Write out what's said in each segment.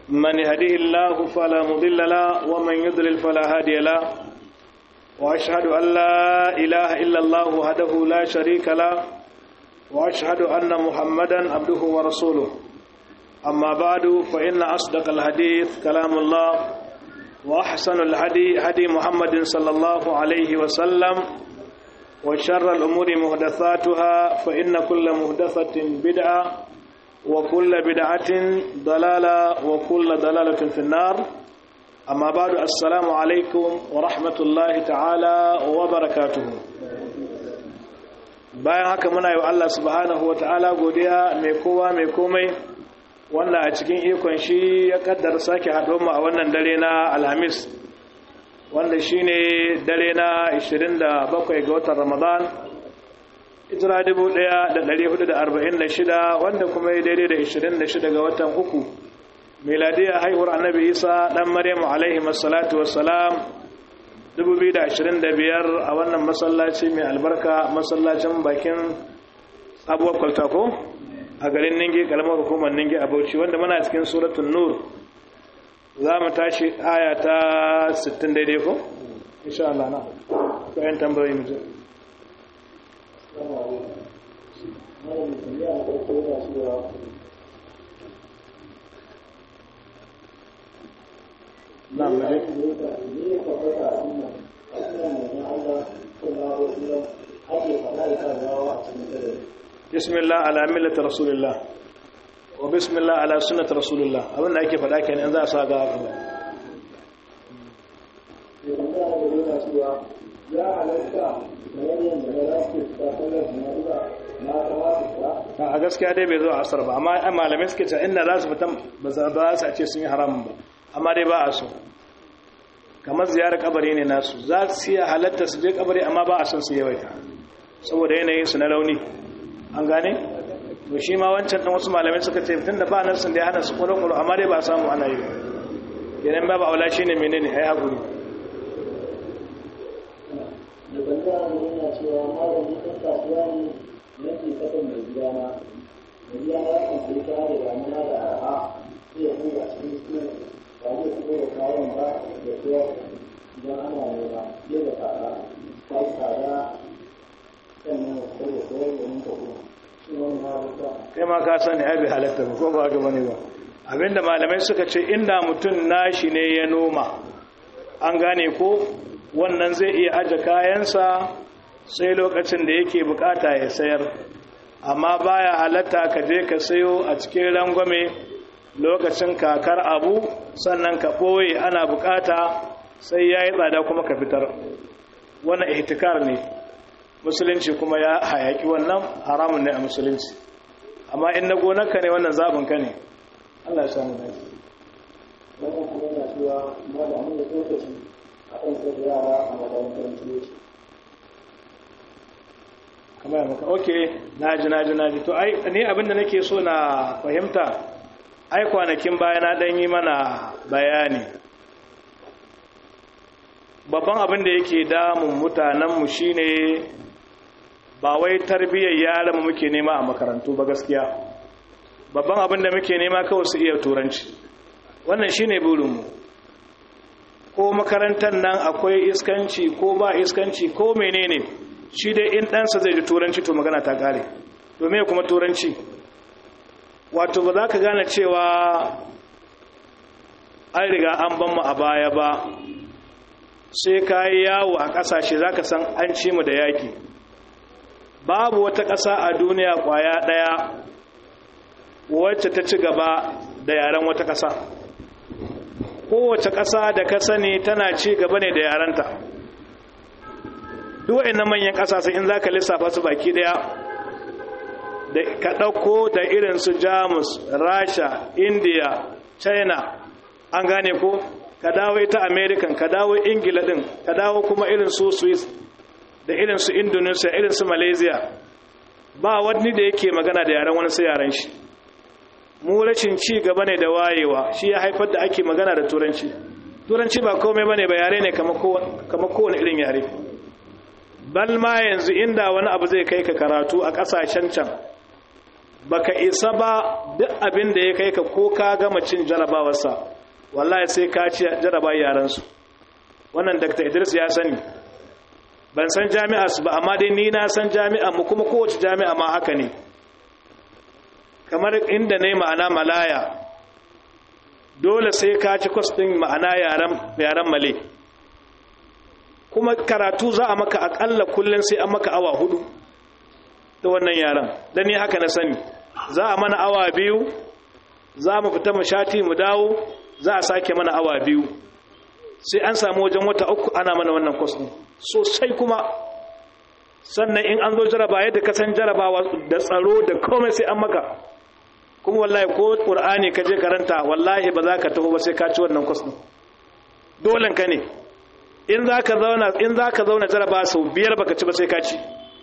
من يهديه الله فلا مضل له ومن يضلل فلا هادي له وأشهد أن لا إله إلا الله وحده لا شريك له وأشهد أن محمدا عبده ورسوله أما بعد فإن أصدق الحديث كلام الله وأحسن الهدي هدي محمد صلى الله عليه وسلم وشر الأمور مهدثاتها فإن كل مهدثة بدعة وكل بدعة ضلالة وكل ضلالة في النار أما بعد السلام عليكم ورحمة الله تعالى وبركاته bayan haka muna yi wa Allah subhanahu wa ta'ala godiya mai kowa mai komai wanda a cikin ikon shi ya kaddara sake haɗo mu a wannan dare na alhamis wanda shi ne dare na 27 ga watan ramadan ijira 1446 wanda kuma ya daidai da 26 ga watan uku miladiyar haihuwar annabi isa ɗan maryamu alaihi masalatu wassalam 2025 a wannan masallaci mai albarka masallacin bakin abuwar kwaltako a garin ninge kalamar hukumar ninge a bauchi wanda muna cikin suratun nur za mu tashi aya ta 60 daidai ko? insha Allah na bayan tambayoyi mutum na muje بسم الله على ملة رسول الله وبسم الله على سنة رسول الله abin da ake faɗa kenan za a sa ga haka a gaskiya dai bai zo a asar ba amma malamai suke ce inda za su fita ba za su a ce sun yi haramun ba amma dai ba a so kamar ziyarar kabari ne nasu za su iya halatta su je kabari amma ba a son su yawaita saboda yanayin su na launi an gane to shi ma wancan dan wasu malamai suka ce tun da ba nan sun da ya hana su kullun kullu amma dai ba samu ana yi idan ba ba aula shine menene ai hakuri da banda ne yana cewa malami kan kasuwa ne nake saka mai gidana mai gidana ya kan sai kaya da damuna da araha sai ya kuma cikin su ba zai fito da kayan ba da sayar idan ana nema sai da tsada ta yi tsada sannan ya sai da sayar da ninka kuma shi wani ma rufa kai ma ka sani ai bai halatta ba ko ba ga bane ba abinda malamai suka ce inda mutum nashi ne ya noma an gane ko wannan zai iya aje kayansa sai lokacin da yake bukata ya sayar amma baya halatta ka je ka sayo a cikin rangwame lokacin kakar abu sannan ka ɓoye ana bukata sai ya yi tsada kuma ka fitar wannan ihtikar ne musulunci kuma ya hayaki wannan haramun ne a musulunci amma in na gonarka ne wannan zaɓinka ne allah ya samu dace wannan kuma yana cewa malamin da lokaci a kan sai da yara a makarantar tuyoci kamar ya maka ok naji naji naji to ai ni abinda nake so na fahimta ai kwanakin baya na dan yi mana bayani babban abin da yake damun mutanenmu shine ba wai tarbiyyar yaran muke nema a makarantu ba gaskiya babban abin da muke nema kawai su iya turanci wannan shine burinmu ko makarantar nan akwai iskanci ko ba iskanci ko menene shi dai in ɗansa zai ji turanci to magana ta ƙare domin kuma turanci wato ba za ka gane cewa an riga an ban mu a baya ba sai ka yi yawo a ƙasashe za ka san an ci mu da yaƙi babu wata ƙasa a duniya ƙwaya ɗaya wacce ta ci gaba da yaren wata ƙasa kowace ƙasa da ka sani tana ci gaba ne da yarenta duk na manyan ƙasashe in za ka lissafa su baki ɗaya da ka ɗauko da irin su jamus rasha india china an gane ko ka dawo ita american ka dawo ingila ɗin ka dawo kuma irin su swiss da irin su indonesia irin su malaysia ba wani da yake magana da yaren wani sai yaren shi mu rashin ci gaba ne da wayewa shi ya haifar da ake magana da turanci turanci ba komai bane ba yare ne kamar kowane irin yare bal ma yanzu inda wani abu zai kai ka karatu a kasashen can baka isa ba duk abin da ya kai ka ko ka gama cin jarabawarsa wallahi sai ka ci jaraba yaransu wannan dr idris ya sani ban san jami'a su ba amma dai ni na san jami'a mu kuma kowace jami'a ma haka ne kamar inda ne ma'ana malaya dole sai ka ci kwas ɗin ma'ana yaren male kuma karatu za a maka akalla kullum sai an maka awa hudu ta wannan yaren don ni haka na sani za a mana awa biyu za mu fita mu shati mu dawo za a sake mana awa biyu sai an samu wajen wata uku ana mana wannan kwas ɗin sosai kuma sannan in an zo jaraba yadda ka san jarabawa da tsaro da komai sai an maka kuma wallahi ko qur'ani ka je karanta wallahi ba za ka taho ba sai ka ci wannan kwas din dolen ka ne in za ka zauna in za ka zauna jaraba sau biyar baka ci ba sai ka ci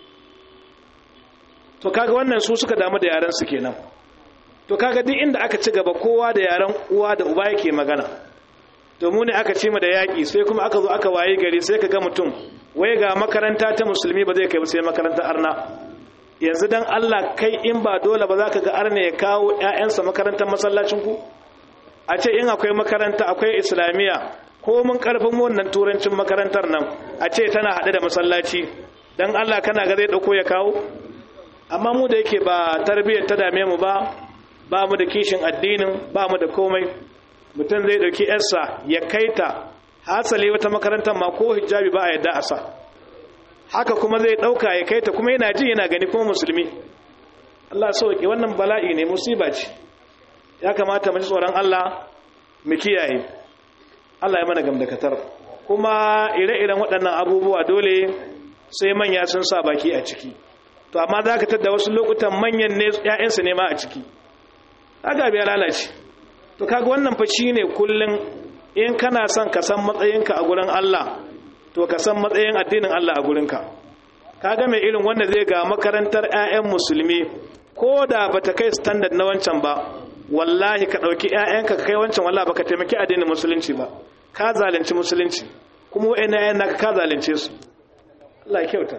to kaga wannan su suka damu da yaran su kenan to kaga duk inda aka ci gaba kowa da yaran uwa da uba yake magana to mu ne aka ci mu da yaƙi sai kuma aka zo aka waye gari sai ka ga mutum wai ga makaranta ta musulmi ba zai kai ba sai makaranta arna yanzu dan Allah kai in ba dole ba za ka ga arna ya kawo ƴaƴansa makarantar masallacin ku a ce in akwai makaranta akwai islamiyya ko mun karfin wannan turancin makarantar nan a ce tana haɗe da masallaci dan Allah kana ga zai dauko ya kawo amma mu da yake ba tarbiyyar ta dame mu ba ba mu da kishin addinin ba mu da komai mutum zai dauki yarsa ya kaita hasali wata makarantar ma ko hijabi ba a yadda a sa haka kuma zai dauka ya kaita kuma yana ji yana gani kuma musulmi Allah sauke wannan bala'i ne musiba ce ya kamata mu ji tsoron Allah mu kiyaye Allah ya mana gamdakatar kuma ire-iren waɗannan abubuwa dole sai manya sun sa baki a ciki to amma za ka tadda wasu lokutan manyan ne 'ya'yansu ne ma a ciki haka biya lalace to kaga wannan fa shine kullun in kana son ka san matsayinka a gurin Allah to ka san matsayin addinin Allah a gurinka kaga mai irin wanda zai ga makarantar ƴaƴan musulmi ko da bata kai standard na wancan ba wallahi ka dauki ƴaƴanka ka kai wancan wallahi baka taimaki addinin musulunci ba ka zalunci musulunci kuma wa'annan ƴaƴan naka ka zalunce su Allah ya kyauta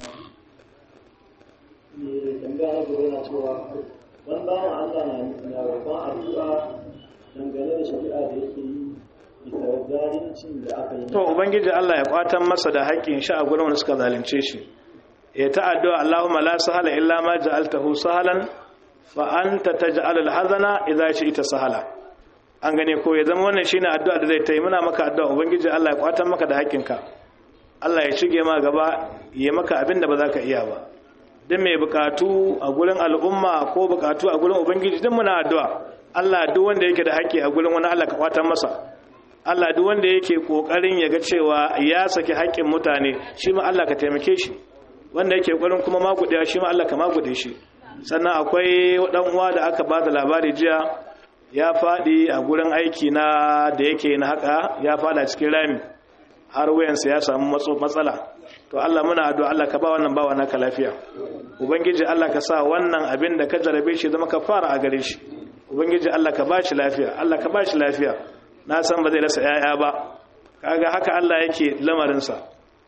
ne tambaya gaba yana cewa wani bawan Allah na roƙon addu'a dangane da shari'a da yake yi bisa zalincin da aka yi to ubangiji Allah ya kwatan masa da haƙƙin shi a gurin wanda suka zalunce shi ya ta addu'a Allahumma la sahala illa ma ja'altahu sahalan fa anta taj'al al-hazana idza shi'ta sahala an gane ko ya zama wannan shine addu'a da zai tayi muna maka addu'a ubangiji Allah ya kwatan maka da haƙƙinka Allah ya shige ma gaba ya maka abin da ba za ka iya ba duk mai bukatu a gurin al'umma ko bukatu a gurin ubangiji duk muna addu'a Allah duk wanda yake da haƙƙi a gurin wani Allah ka kwatan masa Allah duk wanda yake kokarin ya ga cewa ya saki haƙƙin mutane shi ma Allah ka taimake shi wanda yake kokarin kuma magudewa shi ma Allah ka magude shi sannan akwai dan uwa da aka ba da labari jiya ya fadi a gurin aiki na da yake na haka ya fada cikin rami har wayansa ya samu matsala to Allah muna addu'a Allah ka ba wannan bawa naka lafiya ubangiji Allah ka sa wannan abin da ka jarabe shi zama ka fara a gare shi ubangiji Allah ka ba shi lafiya Allah ka ba shi lafiya na san ba zai rasa yaya ba kaga haka Allah yake lamarinsa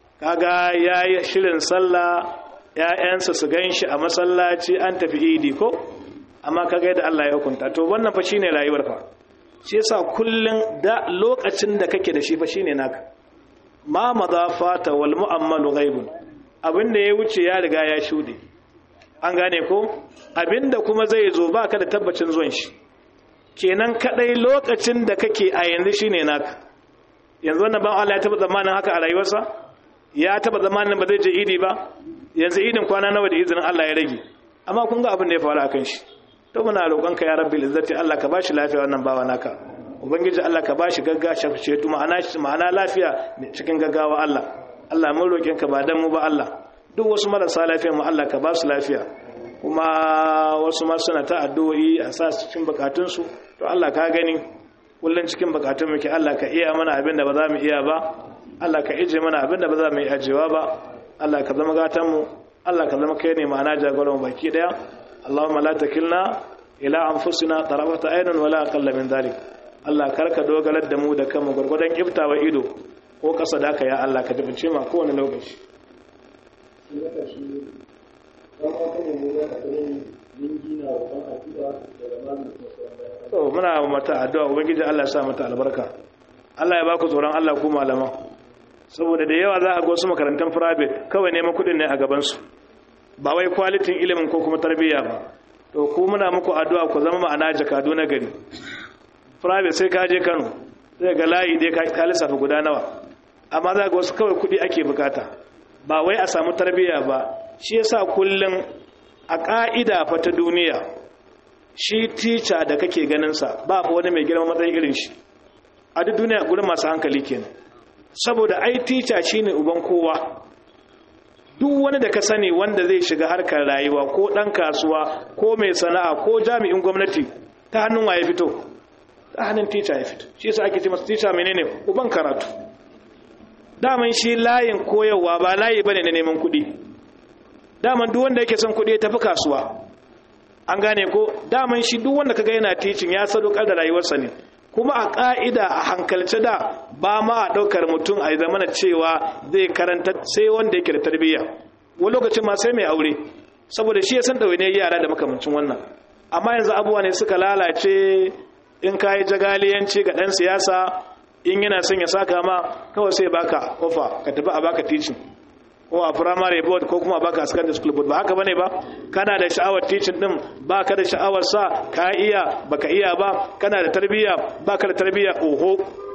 kaga yayi shirin sallah ƴaƴansa su ganshi a masallaci an tafi idi ko amma kaga yadda Allah ya hukunta to wannan fa shine rayuwar fa shi yasa kullun da lokacin da kake da shi fa shine naka ma madafata wal mu'ammalu ghaibun abinda ya wuce ya riga ya shude an gane ko abinda kuma zai zo baka da tabbacin zuwan shi kenan kadai lokacin da kake a yanzu shine naka yanzu wannan ban Allah ya taba zamanin haka a rayuwarsa ya taba zamanin ba zai je idi ba yanzu idin kwana nawa da izinin Allah ya rage amma kun ga abin da ya faru akan shi to muna roƙon ka ya rabbil izzati Allah ka bashi lafiya wannan bawa naka ubangiji Allah ka bashi gaggawa shafice tu ma'ana ma'ana lafiya cikin gaggawa Allah Allah mun roƙin ka ba dan mu ba Allah duk wasu marasa lafiya mu Allah ka ba su lafiya kuma wasu ma suna ta addu'o'i a sa su cikin bukatunsu to Allah ka gani kullun cikin bukatun muke Allah ka iya mana abin da ba za mu iya ba Allah ka ije mana abin da ba za mu yi ajewa ba Allah ka zama gatan mu Allah ka zama kai ne ma'ana jagoran baki daya Allahumma la takilna ila anfusina tarafata aynun wala aqalla min dhalik Allah karka dogarar da mu da kanmu gurgurdan kiftawa ido ko kasa da ka ya Allah ka dace ma kowane lokaci shi na ƙarshe don wata ne ne ya mun gina roƙon addu'a daga malamin kuma sauran bayan to muna mata addu'a ubangiji Allah ya sa mata albarka Allah ya baku tsoron Allah ku malaman saboda da yawa za a ga wasu makarantar private kawai neman kuɗin ne a gaban su ba wai kwalitin ilimin ko kuma tarbiyya ba to ku muna muku addu'a ku zama ma'ana jakadu na gari private sai ka je Kano sai ga layi dai ka lissafa guda nawa amma za ga wasu kawai kuɗi ake bukata ba wai a samu tarbiyya ba shi yasa kullum a ƙa'ida fa ta duniya shi tica da kake ganinsa ba fa wani mai girma matsayin irin shi a duk duniya gurin masu hankali kenan saboda ai tica shine uban kowa duk wani da ka sani wanda zai shiga harkar rayuwa ko ɗan kasuwa ko mai sana'a ko jami'in gwamnati ta hannun waye fito ta hannun tica ya fito shi yasa ake ce masa tica menene uban karatu daman shi layin koyarwa ba layi bane na neman kuɗi daman duk wanda yake son kuɗi ya tafi kasuwa an gane ko daman shi duk wanda kaga yana teaching ya sadaukar da rayuwarsa ne kuma a ka'ida a hankalce da ba ma a ɗaukar mutum a zamana cewa zai karanta sai wanda yake da tarbiyya wani lokacin ma sai mai aure saboda shi ya san ɗawainiyar yara da makamancin wannan amma yanzu abubuwa ne suka lalace in ka yi jagaliyanci ga ɗan siyasa in yana son ya saka ma kawai sai baka ofa ka tafi a baka teaching ko a primary board ko kuma baka secondary school board ba haka bane ba kana da sha'awar teaching din baka da sha'awar sa ka iya baka iya ba kana da tarbiyya baka da tarbiyya oho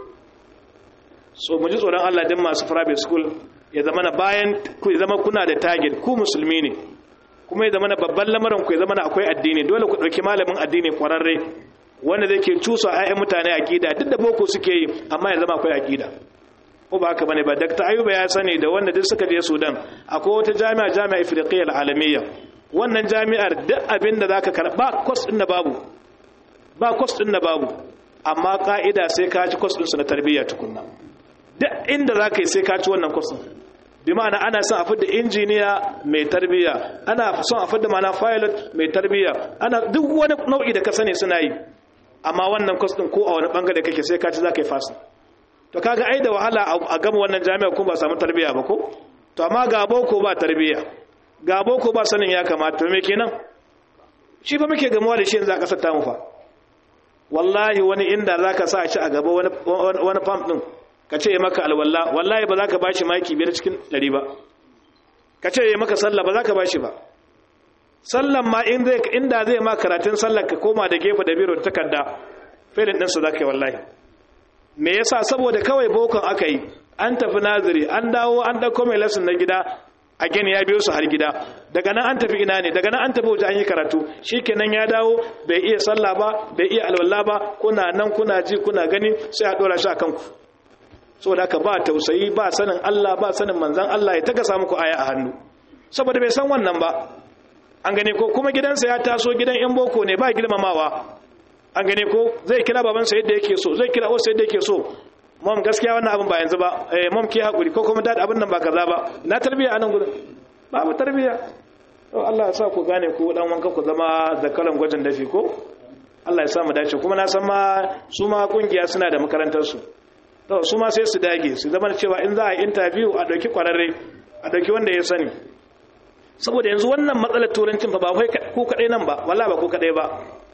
so mu ji tsoron Allah din masu private school ya zama na bayan ku ya zama kuna da target ku musulmi ne kuma ya zama na babban lamarin ku ya zama na akwai addini dole ku dauki malamin addini kwararre wanda zai ke cusa ayyan mutane aqida duk da boko suke yi amma ya zama akwai aqida ko ba haka bane ba Dr. Ayuba ya sani da wanda duk suka je Sudan akwai wata jami'a jami'a Ifriqiyya al-Alamiyya wannan jami'ar duk abin da zaka karba course din da babu ba course din da babu amma ka'ida sai ka ci course din su na tarbiyya tukunna duk inda zaka yi sai ka ci wannan course din bi ma'ana ana son a fidda injiniya mai tarbiyya ana son a fidda ma'ana pilot mai tarbiyya ana duk wani nau'i da ka sani suna yi amma wannan course din ko a wani bangare kake sai ka ci zaka yi fasa to kaga ai da wahala a gama wannan jami'a kuma ba samu tarbiya ba ko to amma ga boko ba tarbiya ga boko ba sanin ya kamata to me kenan shi fa muke gamuwa da shi yanzu a kasar tamu fa wallahi wani inda zaka sa shi a gaba wani wani pump din ka ce maka alwala wallahi ba za ka bashi maki biyar cikin ɗari ba ka ce maka sallah ba za ka bashi ba sallan ma inda zai ma karatun sallar ka koma da gefe da biro da takarda filin ɗinsa za ka yi wallahi me yasa saboda kawai bokon aka yi an tafi naziri an dawo an ɗauko mai lesson na gida a gani ya biyo su har gida daga nan an tafi ina ne daga nan an tafi waje an yi karatu shikenan ya dawo bai iya sallah ba bai iya alwala ba kuna nan kuna ji kuna gani sai a dora shi akan ku saboda haka ba tausayi ba sanin Allah ba sanin manzon Allah ya taka samu ku aya a hannu saboda bai san wannan ba an gane ko kuma gidansa ya taso gidan yan boko ne ba girmamawa an gane ko zai kira babansa yadda yake so zai kira wasu yadda yake so mom gaskiya wannan abin ba yanzu ba eh mom ki hakuri ko kuma dad abin nan ba kaza ba na tarbiya anan gurin babu tarbiya to Allah ya sa ku gane ku dan wanka ku zama zakaran gwajin dafi ko Allah ya sa mu dace kuma na san ma su ma kungiya suna da makarantar su to su ma sai su dage su zama cewa in za a interview a dauki kwararre a dauki wanda ya sani saboda yanzu wannan matsalar turancin fa ba kai ku kadai nan ba wallahi ba ku kadai ba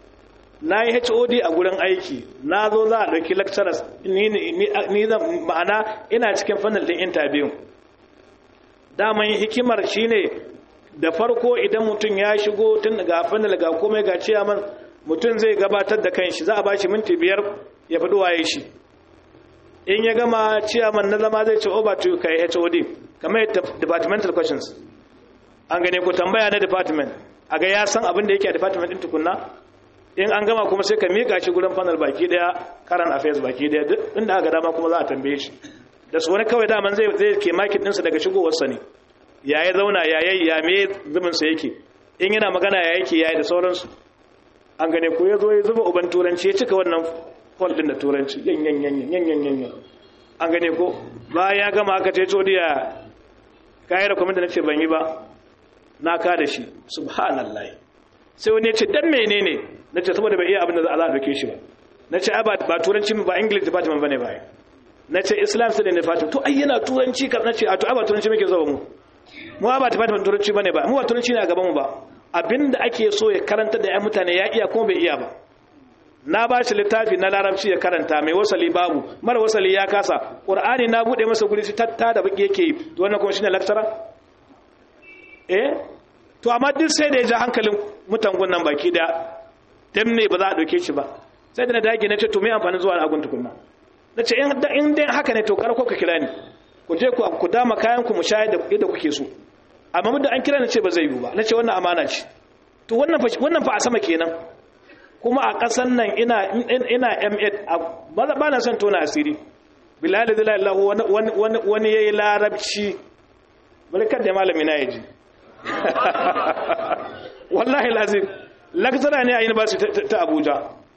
na yi hod a gurin aiki na zo za a ɗauki lecturers ni ma'ana ina cikin fannin ɗin interview daman hikimar shine da farko idan mutum ya shigo tun ga fannin ga komai ga ciyaman mutum zai gabatar da kanshi za a ba shi minti biyar ya fi waye shi in ya gama ciyaman na zama zai ce over to kai hod kamar departmental questions an gane ku tambaya na department a ga ya san abin da yake a department ɗin tukunna in an gama kuma sai ka mika shi gurin panel baki daya karan affairs baki daya duk inda aka dama kuma za a tambaye shi da su wani kawai daman zai zai ke makin ɗinsa daga shigowarsa ne ya yi zauna ya yi ya me zubinsa yake in yana magana ya yake ya yi da sauransu an gane ko ya zo ya zuba uban turanci ya cika wannan hall din da turanci yan yan yan yan yan yan yan an gane ko bayan ya gama aka ce codiya kayi da kwamita na ce ban yi ba na ka da shi subhanallah sai wani ya ce dan menene na ce saboda bai iya abin da za a dauke shi ba na ce ba ba turanci ba english department bane ba na ce islam study department to ai yana turanci ka na ce a to ba turanci muke zuwa mu mu ba department turanci bane ba mu ba turanci ne a gaban mu ba abinda ake so ya karanta da 'yan mutane ya iya kuma bai iya ba na ba shi littafi na larabci ya karanta mai wasali babu mara wasali ya kasa ƙur'ani na buɗe masa guri shi tatta da baki yake yi to wannan kuma shine lecturer eh to amma duk sai da ya ja hankalin mutangun nan baki da dan ne ba za a ɗauke shi ba sai da na dage na ce to me amfanin zuwa agun tukunna na ce in dai haka ne to karko ka kira ni ku je ku dama kayan ku mu shayar da yadda kuke so amma muddin an kira ni ce ba zai yiwu ba na ce wannan amana ce to wannan fa wannan fa a sama kenan kuma a ƙasan nan ina ina M8 ba na son tona asiri bilal da lallahu wani wani wani yayi larabci barkar da malami na yaji wallahi lazim lakzara ne a university ta Abuja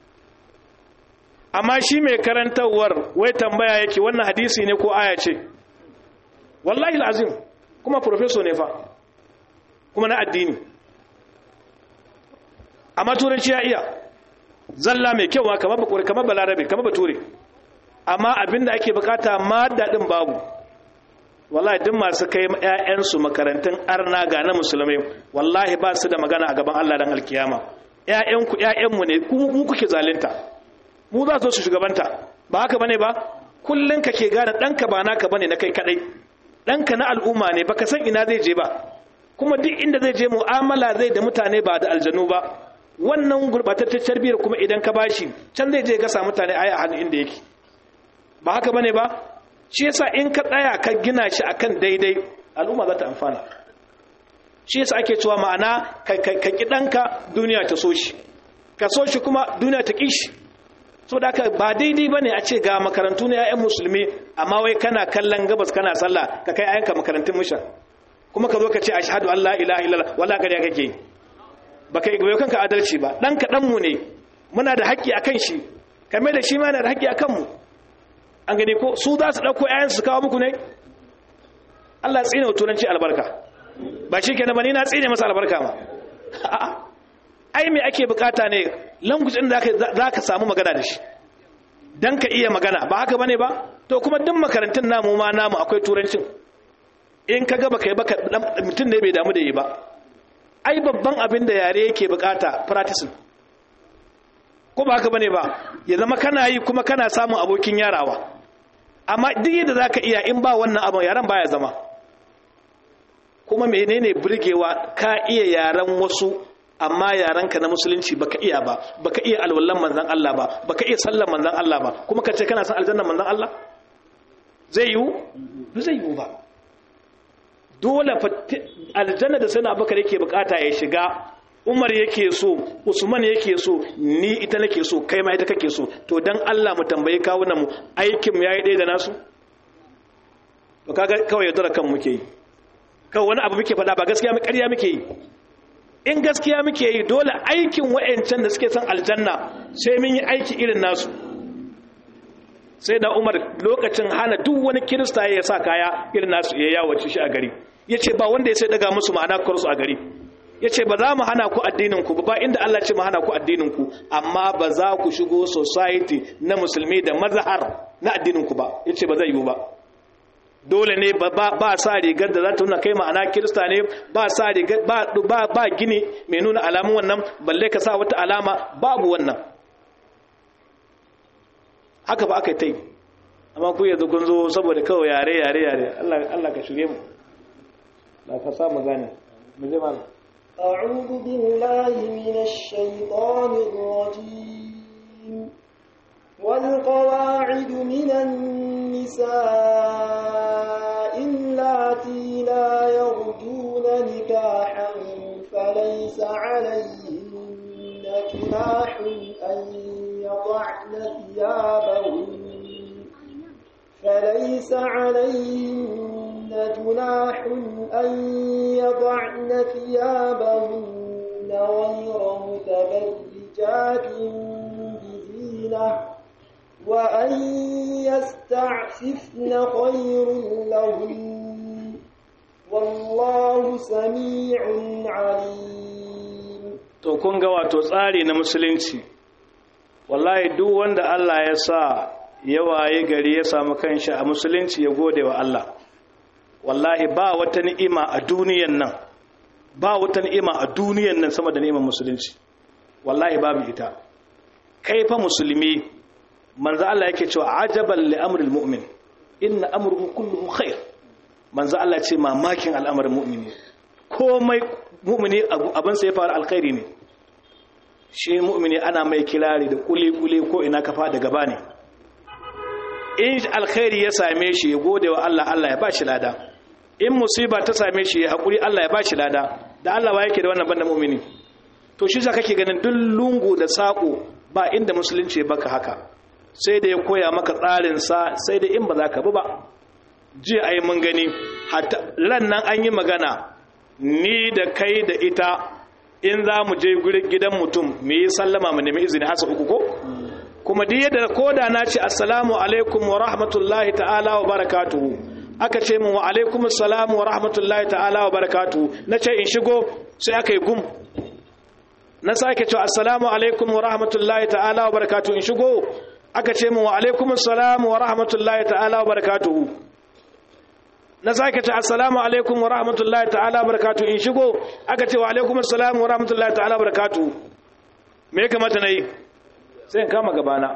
amma shi mai karantawar wai tambaya yake wannan hadisi ne ko aya ce wallahi lazim kuma professor ne fa kuma na addini amma turanci ya iya zalla mai kyau kamar bakure kamar balarabe kamar bature amma abinda ake bukata ma dadin babu wallahi duk masu kai ƴaƴansu makarantun arna ga na musulmai wallahi ba su da magana a gaban Allah dan alkiyama ƴaƴanku ƴaƴanmu ne mu kuke zalunta mu za su shugabanta ba haka bane ba kullun kake gane danka ba naka bane na kai kadai danka na al'umma ne baka san ina zai je ba kuma duk inda zai je mu'amala zai da mutane ba da aljanu ba wannan gurbataccen tarbiyar kuma idan ka bashi can zai je ga sa mutane aya a hannun inda yake ba haka bane ba shi yasa in ka tsaya ka gina shi akan daidai al'umma za ta amfana shi yasa ake cewa ma'ana ka ki danka duniya ta so shi ka so shi kuma duniya ta ki shi so da ba daidai bane a ce ga makarantu na 'ya'yan musulmi amma wai kana kallon gabas kana sallah ka kai ayanka makarantun musha kuma ka zo ka ce ashhadu an la ilaha illallah wala kariya kake baka yi goyo kanka adalci ba dan ka mu ne muna da haƙƙi akan shi kame da shi ma yana da haƙƙi akan mu an gani ko su za su ɗauko 'ya'yan su kawo muku ne Allah ya tsine wa turanci albarka ba shi kenan ba ni na tsine masa albarka ma ai me ake bukata ne language din da ka samu magana da shi dan ka iya magana ba haka bane ba to kuma duk makarantun namu ma namu akwai turancin in ka ga baka yi baka mutum ne bai damu da yi ba ai babban abin da yare yake bukata practicing ko ba haka bane ba ya zama kana yi kuma kana samun abokin yarawa amma duk yadda zaka iya in ba wannan abin yaran baya zama kuma menene burgewa ka iya yaran wasu amma yaranka na musulunci baka iya ba baka iya alwallan manzon Allah ba baka iya sallan manzon Allah ba kuma kace kana san aljannan manzon Allah zai yiwu ba zai yiwu ba dole aljanna da sana bakar yake bukata ya shiga umar yake so usman yake so ni ita nake so kai ma ita kake so to dan Allah mu tambaye kawunan mu aikin mu yayi ɗaya da nasu to kaga kawai yaudara kan muke yi kawai wani abu muke faɗa ba gaskiya mu ƙarya muke yi in gaskiya muke yi dole aikin wa'ancan da suke son aljanna sai mun yi aiki irin nasu sai da umar lokacin hana duk wani kirista ya sa kaya irin nasu ya yawace shi a gari ya ce ba wanda ya sai daga musu ma'ana kursu a gari ya ce ba za mu hana ku addininku ba inda Allah ce mu hana ku addininku amma ba za ku shigo society na musulmi da mazahar na addininku ba ya ce ba zai yiwu ba dole ne ba sa rigar da za ta nuna kai ma'ana kirista ne ba sa rigar ba gini mai nuna alamun wannan balle ka sa wata alama babu wannan haka ba aka yi ta yi amma ku yanzu kun zo saboda kawai yare yare yare Allah ka shirye mu da ka samu gane mu je mana أعوذ بالله من الشيطان الرجيم والقواعد من النساء اللاتي لا يرجون نكاحا فليس عليهن جناح أن يضعن ثيابهن فليس عليهن جناح أن يضعن ثيابهن غير متبرجات بزينة وأن يستعففن خير لهن والله سميع عليم to kun ga wato tsari na musulunci wallahi duk wanda Allah ya sa ya waye gari ya samu kanshi a musulunci ya gode wa Allah wallahi ba wata ni'ima a duniyan nan ba wata ni'ima a duniyan nan sama da ni'imar musulunci wallahi babu ita kai fa musulmi manzo Allah yake cewa ajaban li amril mu'min inna amruhu kulluhu khair manzo Allah ce mamakin al'amarin mu'mini komai mu'mini abin sai fara alkhairi ne shi mu'mini ana mai kirari da kuli kuli ko ina kafa da gaba ne in alkhairi ya same shi ya gode wa Allah Allah ya ba shi lada in musiba ta same shi ya haƙuri Allah ya ba shi lada da Allah ba yake da wannan banda mumini to shi za kake ganin duk lungu da saƙo ba inda musulunci baka haka sai da ya koya maka tsarinsa sai da in ba za ka bi ba jiya ai mun gani ran nan an yi magana ni da kai da ita in za mu je gidan mutum mu yi sallama mu nemi izini hasa uku ko kuma duk yadda koda na ce assalamu alaikum wa rahmatullahi ta'ala wa barakatuhu aka ce min wa alaikum assalam wa rahmatullahi ta'ala wa barakatuhu na ce in shigo sai aka yi gum na sake cewa assalamu alaikum wa rahmatullahi ta'ala wa barakatuhu in shigo aka ce min wa alaikum assalam wa rahmatullahi ta'ala wa barakatuhu na sake cewa assalamu alaikum wa rahmatullahi ta'ala wa barakatuhu in shigo aka ce wa alaikum assalam wa rahmatullahi ta'ala wa barakatuhu me ya kamata na yi sai in kama gabana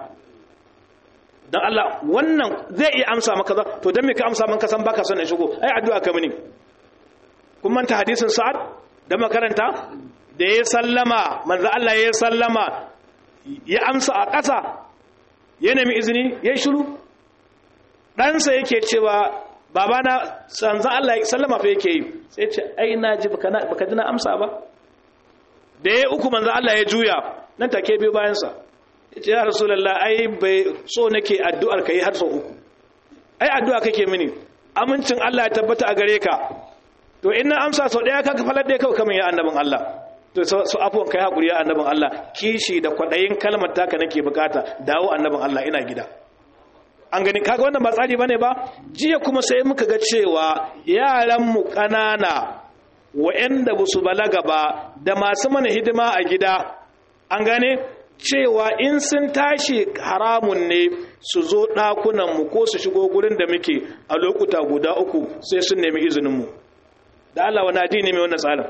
don Allah wannan zai iya amsa maka za to don me ka amsa man kasan baka son in shigo ai addu'a ka mini kun manta hadisin sa'ad da makaranta da ya sallama manzo Allah ya sallama ya amsa a ƙasa ya nemi izini ya shiru ɗansa yake cewa babana sanzo Allah ya sallama fa yake yi sai ce ai na ji baka ji na amsa ba da ya uku manzo Allah ya juya nan take biyo bayansa ce ya rasulallah ai bai so nake addu'ar ka yi har sau uku ai addu'a kake mini amincin Allah ya tabbata a gare ka to in na amsa sau ɗaya ka falar ɗaya kawai kamar ya annabin Allah to su afuwan kai haƙuri ya annabin Allah kishi da kwaɗayin kalmar taka nake bukata dawo annabin Allah ina gida an gani kaga wannan ba tsari bane ba jiya kuma sai muka ga cewa yaran mu ƙanana wa'anda ba su balaga ba da masu mana hidima a gida an gane cewa in sun tashi haramun ne su zo ɗakunanmu ko su shigo gurin da muke a lokuta guda uku sai sun nemi izininmu da Allah wani addini mai wannan tsarin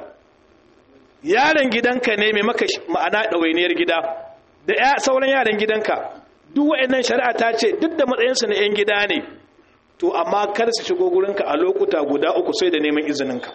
yaron gidanka ne mai maka ma'ana ɗawainiyar gida da sauran yaran gidanka duk wa'annan shari'a ta ce duk da matsayinsu na 'yan gida ne to amma kar su shigo gurinka a lokuta guda uku sai da neman izininka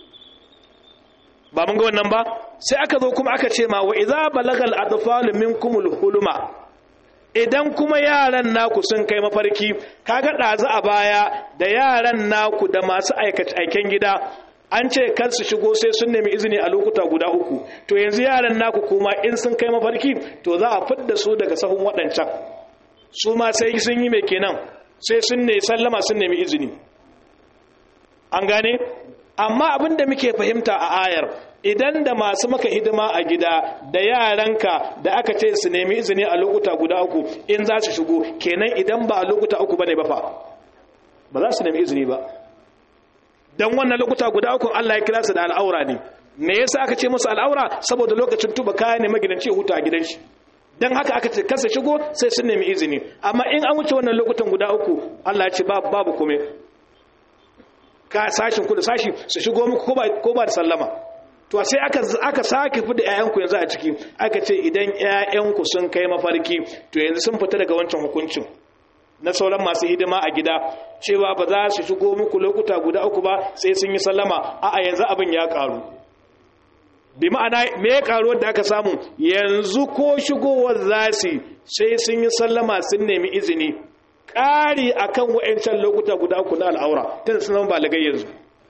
ba mun ga wannan ba sai aka zo kuma aka ce ma wa idza balagal atfal minkumul huluma idan kuma yaran naku sun kai mafarki kaga dazu a baya da yaran naku da masu aiken gida an ce kar su shigo sai sun nemi izini a lokuta guda uku to yanzu yaran naku kuma in sun kai mafarki to za a fidda su daga sahun waɗancan su ma sai sun yi mai kenan sai sun ne sallama sun nemi izini an gane amma abin da muke fahimta a ayar idan da masu maka hidima a gida da yaranka da aka ce su nemi izini a lokuta guda uku in za su shigo kenan idan ba a lokuta uku bane ba fa ba za su nemi izini ba dan wannan lokuta guda uku Allah ya kira su da al'aura ne me yasa aka ce musu al'aura saboda lokacin tuba kaya ne magidanci ya huta a gidan shi dan haka aka ce kasa shigo sai sun nemi izini amma in an wuce wannan lokutan guda uku Allah ya ce babu babu kome ka sashin ku da sashi su shigo muku ko ba da sallama to sai aka aka sake fi da ƴaƴanku yanzu a ciki aka ce idan ƴaƴanku sun kai mafarki to yanzu sun fita daga wancan hukuncin na sauran masu hidima a gida cewa ba za su shigo muku lokuta guda uku ba sai sun yi sallama a'a yanzu abin ya karu bi ma'ana me ya karu da aka samu yanzu ko shigowar za su sai sun yi sallama sun nemi izini ƙari akan wa'ancan lokuta guda uku na al'aura tun sun zama balagai yanzu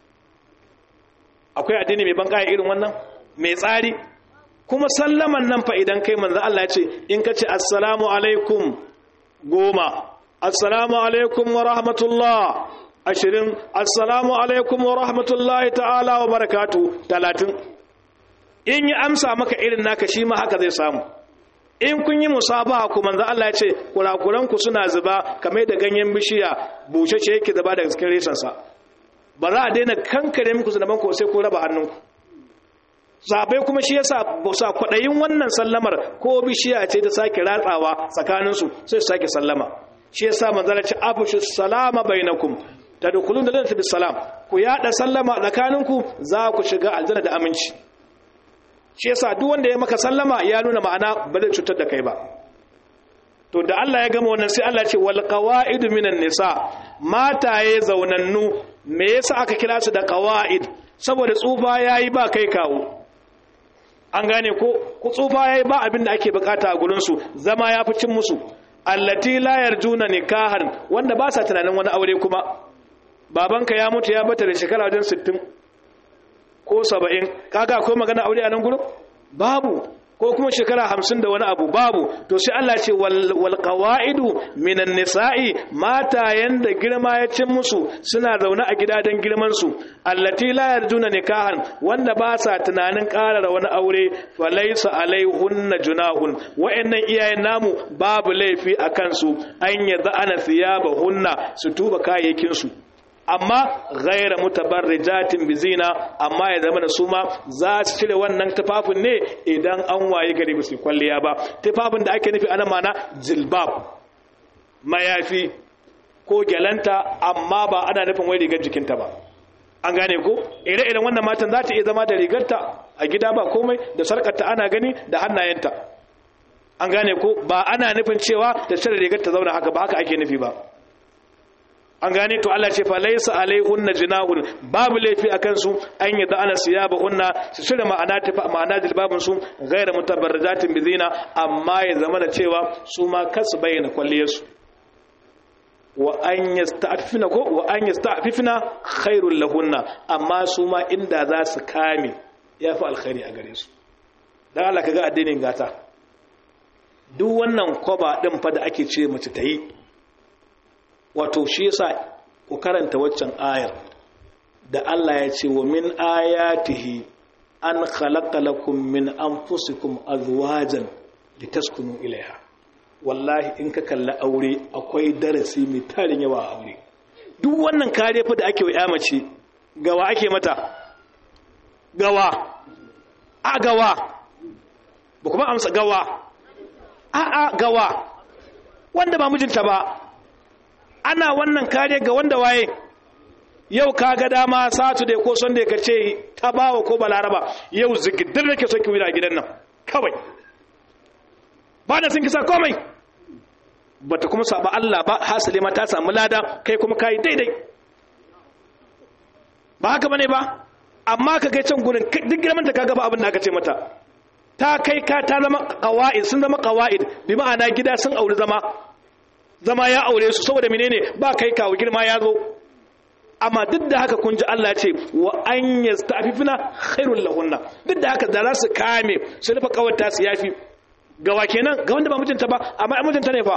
akwai addini mai banƙaya irin wannan mai tsari kuma sallaman nan fa idan kai manzo Allah ya ce in ka ce assalamu alaikum goma assalamu alaikum wa rahmatullah ashirin assalamu alaikum wa rahmatullahi ta'ala wa barakatu talatin in yi amsa maka irin naka shi ma haka zai samu in kun yi musabaha ku manzo Allah ya ce kurakuranku suna zuba kamar da ganyen bishiya bushe ce yake zuba daga cikin reshensa ba za a daina kankare muku zunuban ku sai ku raba hannunku zabai kuma shi yasa ba sa kwadayin wannan sallamar ko bishiya ce ta sake ratsawa tsakanin su sai su sake sallama shi yasa manzala ce afshu salama bainakum tadkhuluna jannata bisalam ku yada sallama tsakaninku za ku shiga aljanna da aminci shi yasa duk wanda ya maka sallama ya nuna ma'ana ba zai cutar da kai ba to da Allah ya gama wannan sai Allah ce wal qawaidu minan nisa mataye zaunannu me yasa aka kira su da qawaid saboda tsufa yayi ba kai kawo an gane ko ku tsufa yayi ba abin da ake bukata a gurin su zama ya fi cin musu allati la yarjuna nikahan wanda ba sa tunanin wani aure kuma babanka ya mutu ya bata da shekara wajen 60 ko 70 kaga akwai magana aure a nan gurin babu ko kuma shekara hamsin da wani abu babu to sai Allah ce wal qawaidu minan nisa'i matayen da girma ya cin musu suna zaune a gida don girman su allati la yarjuna nikahan wanda ba sa tunanin ƙarar wani aure falaysa alaihunna junahun wa'annan iyayen namu babu laifi a kansu an yadda ana thiyabahunna su tuba kayayyakin su amma ghaira mutabarrijatin bizina amma ya zama da su ma za su cire wannan tufafin ne idan an waye gari ba su kwalliya ba tufafin da ake nufi ana mana jilbab mayafi ko gyalanta amma ba ana nufin wai rigar jikinta ba an gane ko ire-iren wannan matan za ta iya zama da rigarta a gida ba komai da sarkarta ana gani da hannayenta an gane ko ba ana nufin cewa ta cire rigar ta zauna haka ba haka ake nufi ba an gane to Allah ce fa laysa alaihunna jinahun babu laifi akan su an yi da ana siyaba hunna su shirya ma'ana tafi ma'ana dilbabun su gaira mutabarrijatin bizina amma ya zama da cewa su ma kasu bayyana kwalliyar su wa an yasta'fifna ko wa an yasta'fifna khairul lahunna amma su ma inda za su kame yafi alkhairi a gare su dan Allah kaga addinin gata duk wannan kwaba din fa da ake ce mace ta yi wato shi yasa ku karanta waccan ayar da Allah ya ce wa min ayatihi an khalaqa lakum min anfusikum azwajan litaskunu ilaiha wallahi in ka kalla aure akwai darasi mai tarin yawa a aure duk wannan kare fa da ake wa ya mace gawa ake mata gawa a gawa ba kuma amsa gawa a a gawa wanda ba mijinta ba ana wannan kare ga wanda waye yau ka ga dama satu da ko son da ka ce ta bawa ko balaraba yau zigidar da ke so ki wira gidan nan kawai ba da sun kisa komai ba ta kuma saba Allah ba hasali ma ta samu lada kai kuma kayi daidai ba haka bane ba amma ka kai can gurin duk girman da ka gaba abin da aka ce mata ta kai ka ta zama qawaid sun zama qawaid bi ma'ana gida sun auri zama zama ya aure su saboda menene ba kai kawo girma ya zo amma duk da haka kun ji Allah ce wa an yastafifina khairul lahunna duk da haka da za su kame su rufe kawarta su yafi gawa kenan ga wanda ba mijinta ba amma ai mijinta ne fa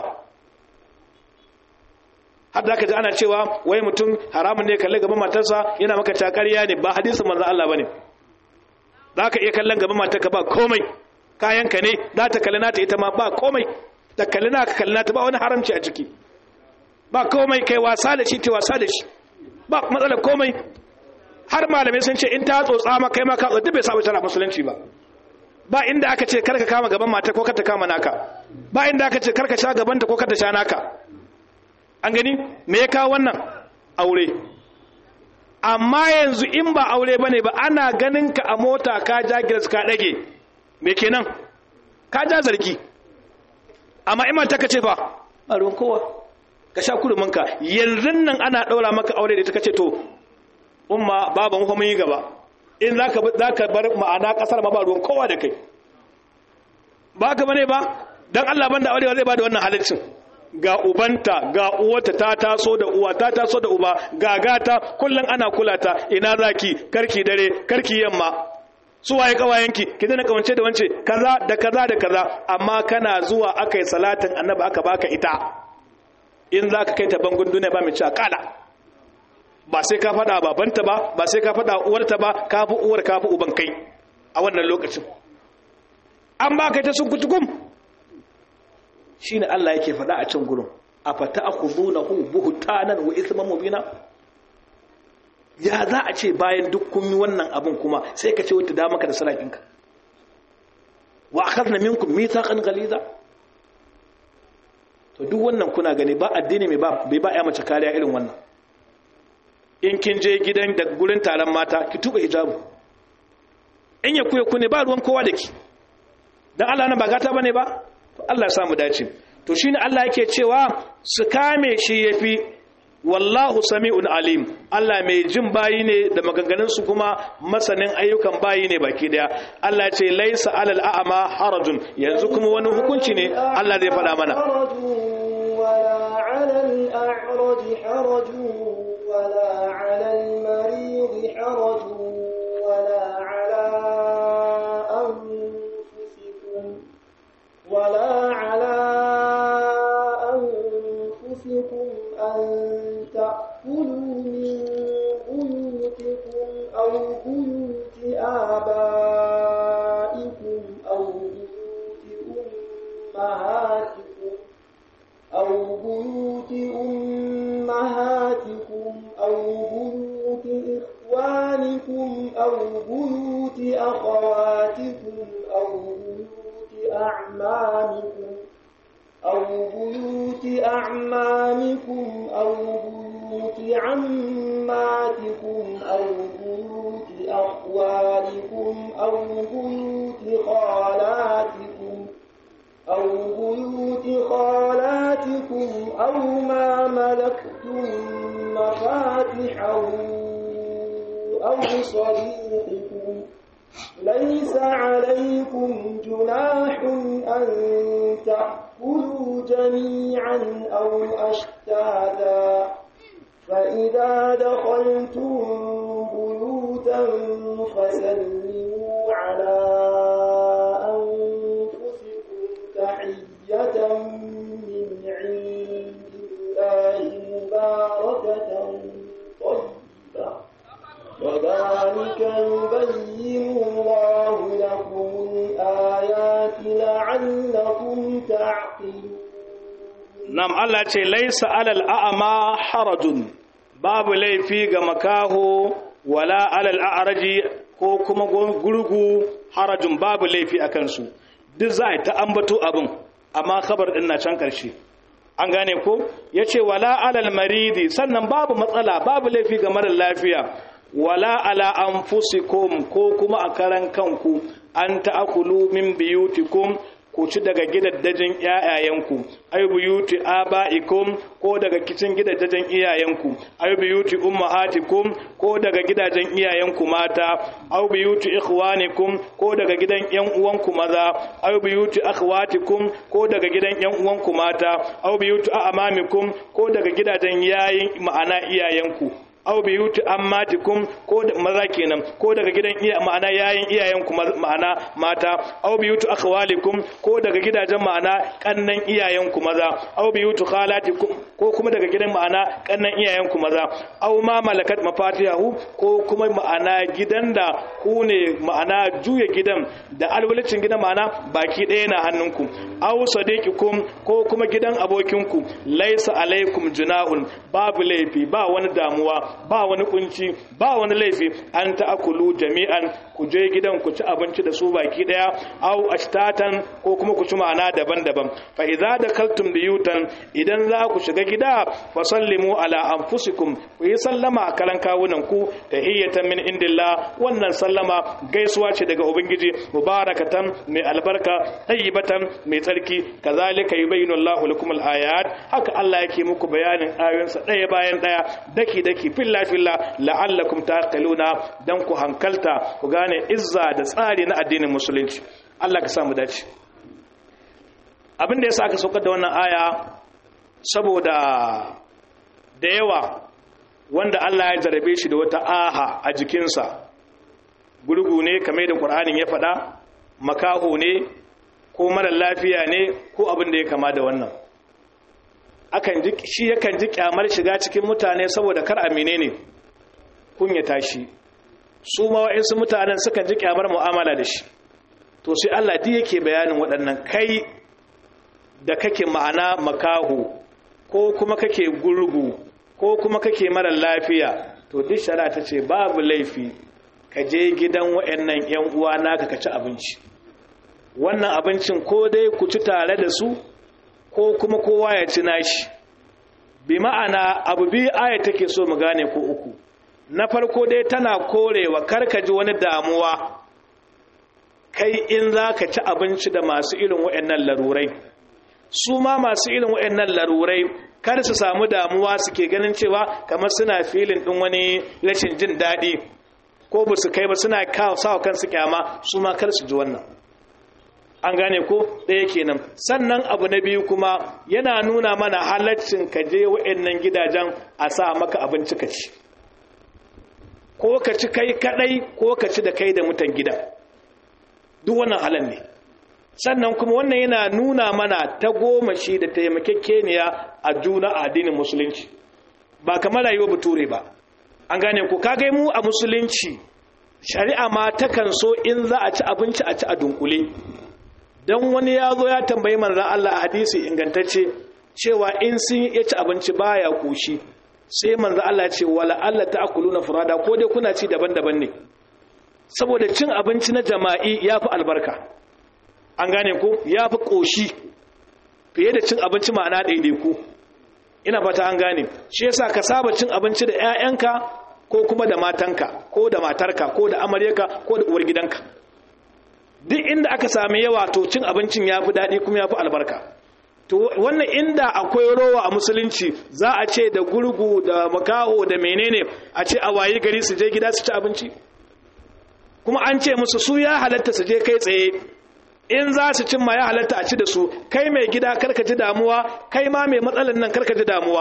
har da aka ji ana cewa wai mutum haramun ne kalle gaban matarsa yana maka takariya ne ba hadisin manzo Allah bane za ka iya kallon gaban matarka ba komai kayanka ne za ta kalli nata ita ma ba komai da kalli na ka kalli nata ba wani haramci a ciki ba komai kai wasa da shi ta wasa da shi ba matsalar komai har malamai sun ce in ta tsotsa ma kai ma ka tsotsi bai saba tana musulunci ba ba inda aka ce karka kama gaban mata ko karka kama naka ba inda aka ce karka sha gaban ta ko karka sha naka an gani me ya kawo wannan aure amma yanzu in ba aure bane ba ana ganin ka a mota ka ja gilas ka dage me kenan ka ja zargi amma iman ta kace fa a ruwan kowa ka sha kuruminka yanzu nan ana ɗaura maka aure da ta kace to umma baban kuma yi gaba in za ka bar ma'ana ƙasar ma ba ruwan kowa da kai ba ka bane ba don allah banda aure zai ba da wannan halittin ga ubanta ga uwata ta taso da uwa ta taso da uba ga gata kullum ana kula ta ina zaki karki dare karki yamma su waye kawayenki ki dana kawance da wance kaza da kaza da kaza amma kana zuwa akai salatin annabi aka baka ita in zaka kai ta bangun duniya ba mai ci kala ba sai ka fada babanta ba ba sai ka fada uwarta ba ka fi uwar ka fi uban kai a wannan lokacin an baka ta sun kutukum shine Allah yake fada a can gurin afata akhudunahu buhtanan wa ithman mubina ya za a ce bayan duk kun yi wannan abin kuma sai ka ce wata da maka da salafinka wa akhadna minkum mithaqan ghaliza to duk wannan kuna gani ba addini mai ba bai ba ya mace kariya irin wannan in kin je gidan da gurin taron mata ki tuba hijabu in ya kuya ku ne ba ruwan kowa da ki dan Allah nan ba gata bane ba Allah ya samu dace to shine Allah yake cewa su kame shi yafi wallahu sami'un alim Allah mai jin bayi ne da maganganun su kuma masanin ayyukan bayi ne baki daya Allah ce laisa alal a'ma harajun yanzu kuma wani hukunci ne Allah zai faɗa mana ولا على الأعرج حرج ولا على المريض حرج ولا على أنفسكم ولا على أنفسكم أن تأكلوا من بيوتكم أو بيوت آبائكم أو بيوت أمهاتكم أو بيوت أمهاتكم أو بيوت إخوانكم أو بيوت أخواتكم أو بيوت أعمامكم أو بيوت أعمامكم أو بيوت عماتكم أو بيوت أخوالكم أو بيوت خالاتكم أو بيوت خالاتكم أو ما ملكتم مفاتحه أو صديقكم ليس عليكم جناح أن تأكلوا جميعا أو أشتاتا فإذا دخلتم بيوتا فسلموا على أنفسكم تحية من عند الله مباركة طيبة وذلك يبين الله لكم الآيات لعلكم تعقلون nam Allah ce laisa alal a'ma harajun babu laifi ga makaho wala alal a'raji ko kuma gurgu harajun babu laifi a kansu duk za a ta ambato abin amma khabar din na can karshe an gane ko yace wala alal maridi sannan babu matsala babu laifi ga mara lafiya wala ala anfusikum ko kuma a karan kanku an ta'akulu min biyutikum ku ci daga gidaddajin iyayenku ay buyuti abaikum ko daga kicin gidaddajin iyayenku ay buyuti ummahatikum ko daga gidajen iyayenku mata aw buyuti ikhwanikum ko daga gidan yan uwanku maza aw buyuti akhwatikum ko daga gidan yan uwanku mata aw buyuti amamikum ko daga gidajen yayin ma'ana iyayenku aw biyuti ammatikum ko maza kenan ko daga gidan iya ma'ana yayin iyayenku ma'ana mata aw biyuti akhwalikum ko daga gidajen ma'ana kannan iyayenku maza aw biyuti khalatikum ko kuma daga gidan ma'ana kannan iyayenku maza aw ma malakat mafatihahu ko kuma ma'ana gidan da ku ne ma'ana juya gidan da alwalicin gidan ma'ana baki ɗaya na hannunku aw sadiqikum ko kuma gidan abokinku laisa alaikum junahun babu laifi ba wani damuwa ba wani kunci ba wani laifi an ta'akulu jami'an ku je gidan ku ci abinci da su baki daya aw ashtatan ko kuma ku ci ma'ana daban-daban fa idza dakaltum biyutan idan za ku shiga gida fa sallimu ala anfusikum ku yi sallama a kalan kawunan ku tahiyatan min indillah wannan sallama gaisuwa ce daga ubangiji mubarakatan mai albarka tayyibatan mai tsarki kazalika yubayyinu Allahu lakum al-ayat haka Allah yake muku bayanin ayoyinsa daya bayan daya daki daki filla filla la'allakum taqiluna dan ku hankalta ku gane izza da tsari na addinin musulunci Allah ka samu dace abin da yasa aka saukar da wannan aya saboda da yawa wanda Allah ya jarabe shi da wata aha a jikinsa gurgu ne kamar da Qur'anin ya faɗa makaho ne ko mara lafiya ne ko abin da ya kama da wannan akan ji shi yakan ji kyamar shiga cikin mutane saboda kar amine ne kunyata shi su ma wa'insu mutanen sukan ji kyamar mu'amala da shi to sai Allah duk yake bayanin waɗannan kai da kake ma'ana makaho ko kuma kake gurgu ko kuma kake mara lafiya to duk shari'a ta ce babu laifi ka je gidan waɗannan ƴan uwa naka ka ci abinci wannan abincin ko dai ku ci tare da su ko kuma kowa ya ci nashi bi ma'ana abu biyu aya take so mu gane ko uku na farko dai tana korewa karkaji wani damuwa kai in za ka ci abinci da masu irin waɗannan larurai su ma masu irin waɗannan larurai kar su samu damuwa suke ganin cewa kamar suna filin ɗin wani rashin jin daɗi ko ba su kai ba suna sawa kansu kyama su ma kar su ji wannan an gane ko ɗaya kenan sannan abu na biyu kuma yana nuna mana halaccin ka je waɗannan gidajen a sa maka abinci ka ci ko ka ci kai kaɗai ko ka ci da kai da mutan gida duk wannan halal ne sannan kuma wannan yana nuna mana ta goma shi da taimakekeniya a juna a addinin musulunci ba kamar rayuwa bature ba an gane ku kagai mu a musulunci shari'a ma takan so in za a ci abinci a ci a dunkule don wani ya zo ya tambayi manzo Allah a hadisi ingantacce cewa in sun ya ci abinci baya koshi sai manzo Allah ce wala Allah ta'kuluna furada ko dai kuna ci daban-daban ne saboda cin abinci na jama'i yafi albarka an gane ko yafi koshi fiye da cin abinci ma'ana daidaiku ina fata an gane shi yasa ka saba cin abinci da 'ya'yanka ko kuma da matanka ko da matarka ko da amaryarka ko da uwar gidanka duk inda aka sami yawa to cin abincin ya fi daɗi kuma ya fi albarka to wannan inda akwai rowa a musulunci za a ce da gurgu da makaho da menene a ce a wayi gari su je gida su ci abinci kuma an ce musu su ya halatta su je kai tsaye in za su cimma ya halatta a ci da su kai mai gida karka ji damuwa kai ma mai matsalan nan karka ji damuwa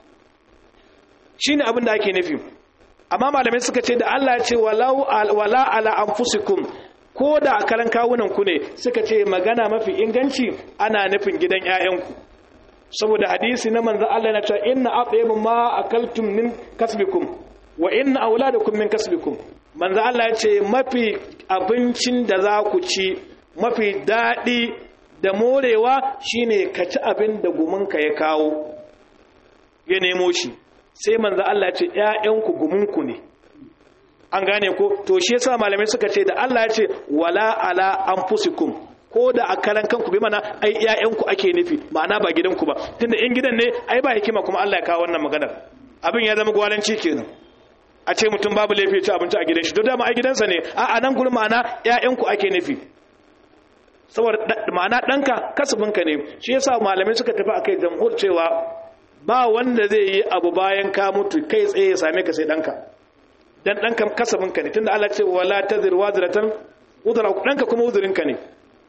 shine abin da ake nufi amma malamai suka ce da Allah ya ce wala ala anfusikum ko da a karan kawunan ku ne suka ce magana mafi inganci ana nufin gidan ƴaƴanku saboda hadisi na manzo Allah na cewa inna atyabu ma akaltum min kasbikum wa inna auladakum min kasbikum manzo Allah ya ce mafi abincin da za ku ci mafi daɗi da morewa shine ka ci abin da gumunka ya kawo ya nemo shi sai manzo Allah ce ƴaƴanku gumunku ne an gane ko to shi yasa malamai suka ce da Allah ya ce wala ala anfusikum ko da a karan kanku bi mana ai ƴaƴanku ake nufi ma'ana ba gidanku ba tunda in gidan ne ai ba hikima kuma Allah ya kawo wannan maganar abin ya zama gwalanci kenan a ce mutum babu laifi ci abinci a gidan shi to dama ai gidansa ne a nan gurin ma'ana ƴaƴanku ake nufi saboda ma'ana ɗanka kasabinka ne shi yasa malamai suka tafi akai jamhur cewa ba wanda zai yi abu bayan ka mutu kai tsaye ya same ka sai ɗanka dan ɗanka kasabinka ne tunda Allah ce wala tazir wazratan udra ɗanka kuma uzurinka ne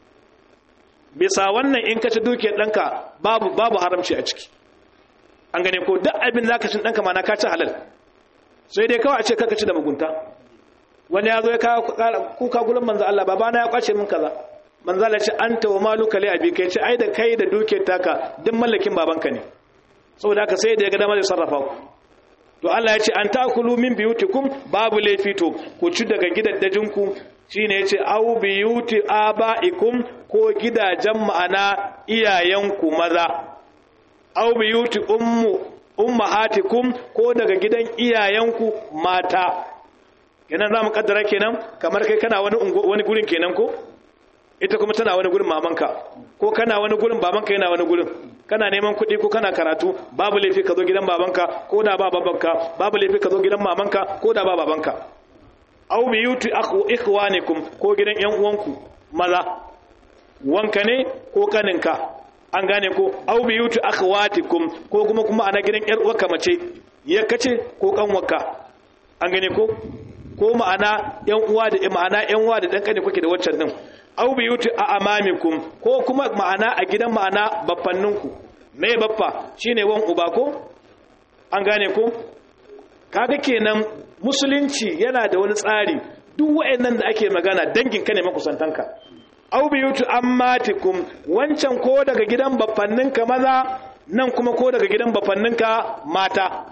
bisa wannan in ka ci dukiyar ɗanka babu babu haramci a ciki an gane ko duk abin da ka ci ɗanka ma na ka ci halal sai dai kawai a ce kaka ci da mugunta wani ya zo ya kawo kuka gurin manzo Allah babana ya kwace min kaza manzo Allah ya ce anta wa maluka li abi kai ce ai da kai da dukiyar taka duk mallakin babanka ne saboda haka sai da ya ga dama zai sarrafa ku to Allah ya ce an takulu min biyutikum babu laifi to ku ci daga gidaddajinku shine yace au biyuti abaikum ko gidajen ma'ana iyayenku maza au biyuti ummu ummahatikum ko daga gidan iyayenku mata kenan zamu kaddara kenan kamar kai kana wani wani gurin kenan ko ita kuma tana wani gurin mamanka ko kana wani gurin babanka yana wani gurin kana neman kuɗi ko kana karatu babu laifi ka zo gidan babanka ko da ba babanka babu laifi ka zo gidan mamanka ko da ba babanka aw bi yuti akhu ikhwanikum ko gidan yan uwanku maza wanka ne ko kaninka an gane ko aw bi yuti akhwatikum ko kuma kuma ana gidan yar uwarka mace kace ko kanwarka an gane ko ko ma'ana yan uwa da ma'ana yan uwa da dan kane kuke da waccan din aw bi yuti a amamikum ko kuma ma'ana a gidan ma'ana baffanninku me baffa shine wan uba ko an gane ko kaga kenan musulunci yana da wani tsari duk wayannan da ake magana dangin ka ne makusantanka aw bi yuti ammatikum wancan ko daga gidan baffanninka maza nan kuma ko daga gidan baffanninka mata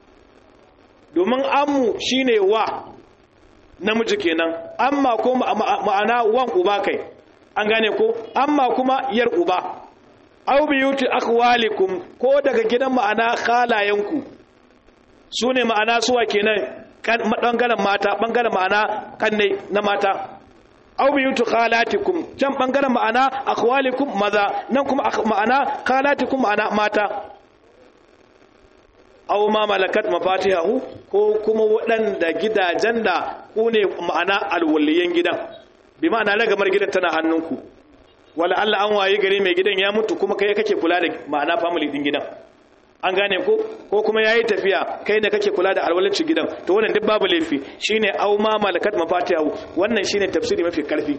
domin ammu shine wa namiji kenan amma ko ma'ana wan uba kai an gane ko amma kuma yar uba aw biyuti akhwalikum ko daga gidan ma'ana khalayanku sune ma'ana suwa kenan bangaren mata bangaren ma'ana kanne na mata aw biyuti khalatikum can bangaren ma'ana akhwalikum maza nan kuma ma'ana khalatikum ma'ana mata aw ma malakat mafatihahu ko kuma waɗanda gidajen da ku ne ma'ana alwaliyan gidan bi ma'ana ragamar gidan tana hannunku wala Allah an waye gari mai gidan ya mutu kuma kai kake kula da ma'ana family din gidan an gane ko ko kuma yayi tafiya kai ne kake kula da alwalancin gidan to wannan duk babu laifi shine aw ma malakat mafatihahu wannan shine tafsiri mafi karfi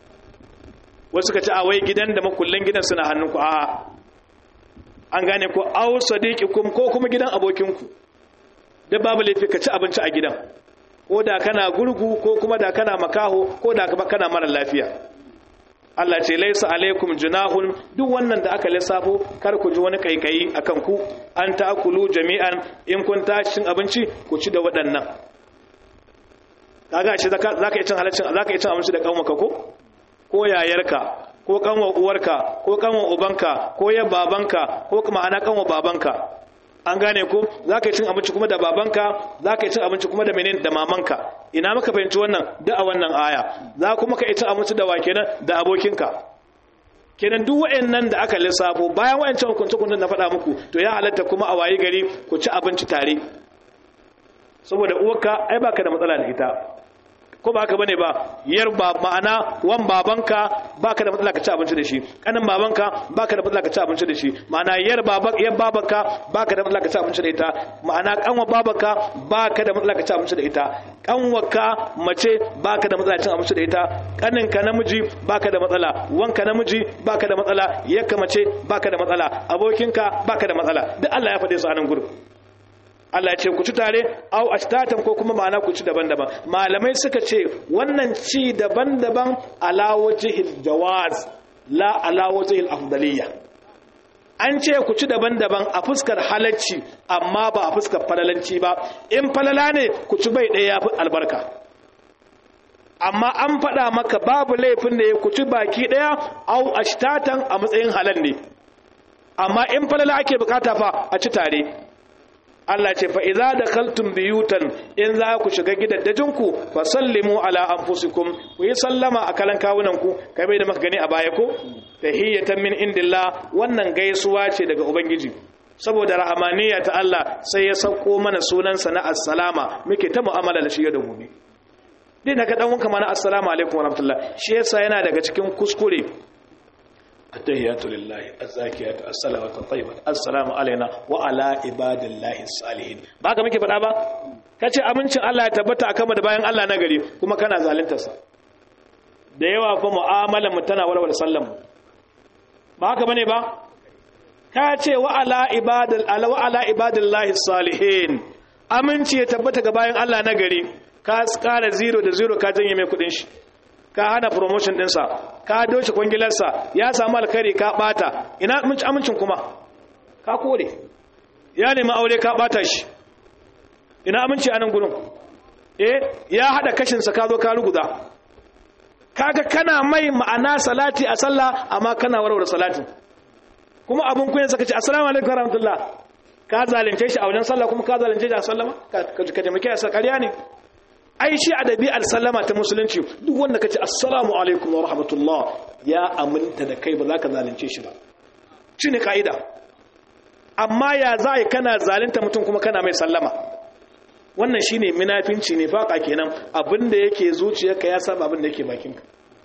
wasu ka ce a wai gidan da makullan gidan suna hannunku a an gane ko aw sadiqikum ko kuma gidan abokinku da babu laifi ka ci abinci a gidan ko da kana gurgu ko kuma da kana makaho ko da kana mara lafiya Allah ce laisa alaikum junahun duk wannan da aka lissafo kar ku ji wani kaikayi akan ku an ta'kulu jami'an in kun tashi cin abinci ku ci da waɗannan kaga shi zaka zaka yi cin halaccin zaka yi cin abinci da kanwaka ko ko yayarka ko kanwa uwarka ko kanwa ubanka ko ya babanka ko kuma ana kanwa babanka an gane ko za ka yi cin abinci kuma da babanka za ka yi cin abinci kuma da menene da mamanka ina maka fahimci wannan da a wannan aya za kuma ka yi cin abinci da wa kenan da abokinka kenan duk wa'annan da aka lissafo bayan wa'ancan hukunci hukuncin na faɗa muku to ya halatta kuma a wayi gari ku ci abinci tare saboda uwarka ai baka da matsala da ita ko ba haka bane ba yar ba ma'ana wan babanka baka da matsala ka ci abinci da shi kanin babanka baka da matsala ka ci abinci da shi ma'ana yar baba yar babanka baka da matsala ka ci abinci da ita ma'ana kanwa babanka baka da matsala ka ci abinci da ita kanwarka mace baka da matsala cin abinci da ita kaninka namiji baka da matsala wanka namiji baka da matsala yakka mace baka da matsala abokinka baka da matsala duk Allah ya faɗe su a nan gurin Allah ya ce ku ci tare au ashtatan ko kuma ma'ana ku ci daban-daban malamai suka ce wannan ci daban-daban ala wajhil jawaz la ala wajhil afdaliyya an ce ku ci daban-daban a fuskar halacci amma ba a fuskar falalanci ba in falala ne ku ci bai ɗaya yafi albarka amma an faɗa maka babu laifin da ya ku ci baki ɗaya au ashtatan a matsayin halal ne amma in falala ake bukata fa a ci tare Allah ce fa idza dakhaltum biyutan in za ku shiga gidaddajinku fa sallimu ala anfusikum ku yi sallama a kalan kawunan ku kai bai da maka gani a baya ko tahiyatan min indillah wannan gaisuwa ce daga ubangiji saboda rahamaniya ta Allah sai ya sauko mana sunansa na assalama muke ta mu'amala da shi da gobe din haka dan wanka mana assalamu alaikum warahmatullah shi yasa yana daga cikin kuskure التحيات لله الزاكيات الصلوات الطيبات السلام علينا وعلى عباد الله الصالحين ba ka muke faɗa ba kace amincin Allah ya tabbata akan da bayan Allah na gari kuma kana zalunta sa da yawa fa mu'amalar mu tana warware sallan ba haka bane ba ka ce wa ala ibadal ala wa ala ibadillahi salihin aminci ya tabbata ga bayan Allah na gari ka kara zero da zero ka janye mai kudin shi ka hana promotion dinsa ka doce kwangilarsa ya samu alkhairi ka bata ina amincin kuma ka kore ya nemi aure ka bata shi ina aminci a nan gurin eh ya hada kashinsa ka zo ka ruguza kaga kana mai ma'ana salati a sallah amma kana warware salatin kuma abun kuyen saka ce assalamu alaikum warahmatullah ka zalunce shi a wajen sallah kuma ka zalunce shi a sallama ka ka taimake a ƙarya ne ai shi adabi al-sallama ta musulunci duk wanda kace assalamu alaikum wa rahmatullah ya aminta da kai ba za ka zalunce shi ba shine kaida amma ya zai kana zalunta mutum kuma kana mai sallama wannan shine munafinci ne faka kenan abinda yake zuciyarka ya saba abinda yake bakinka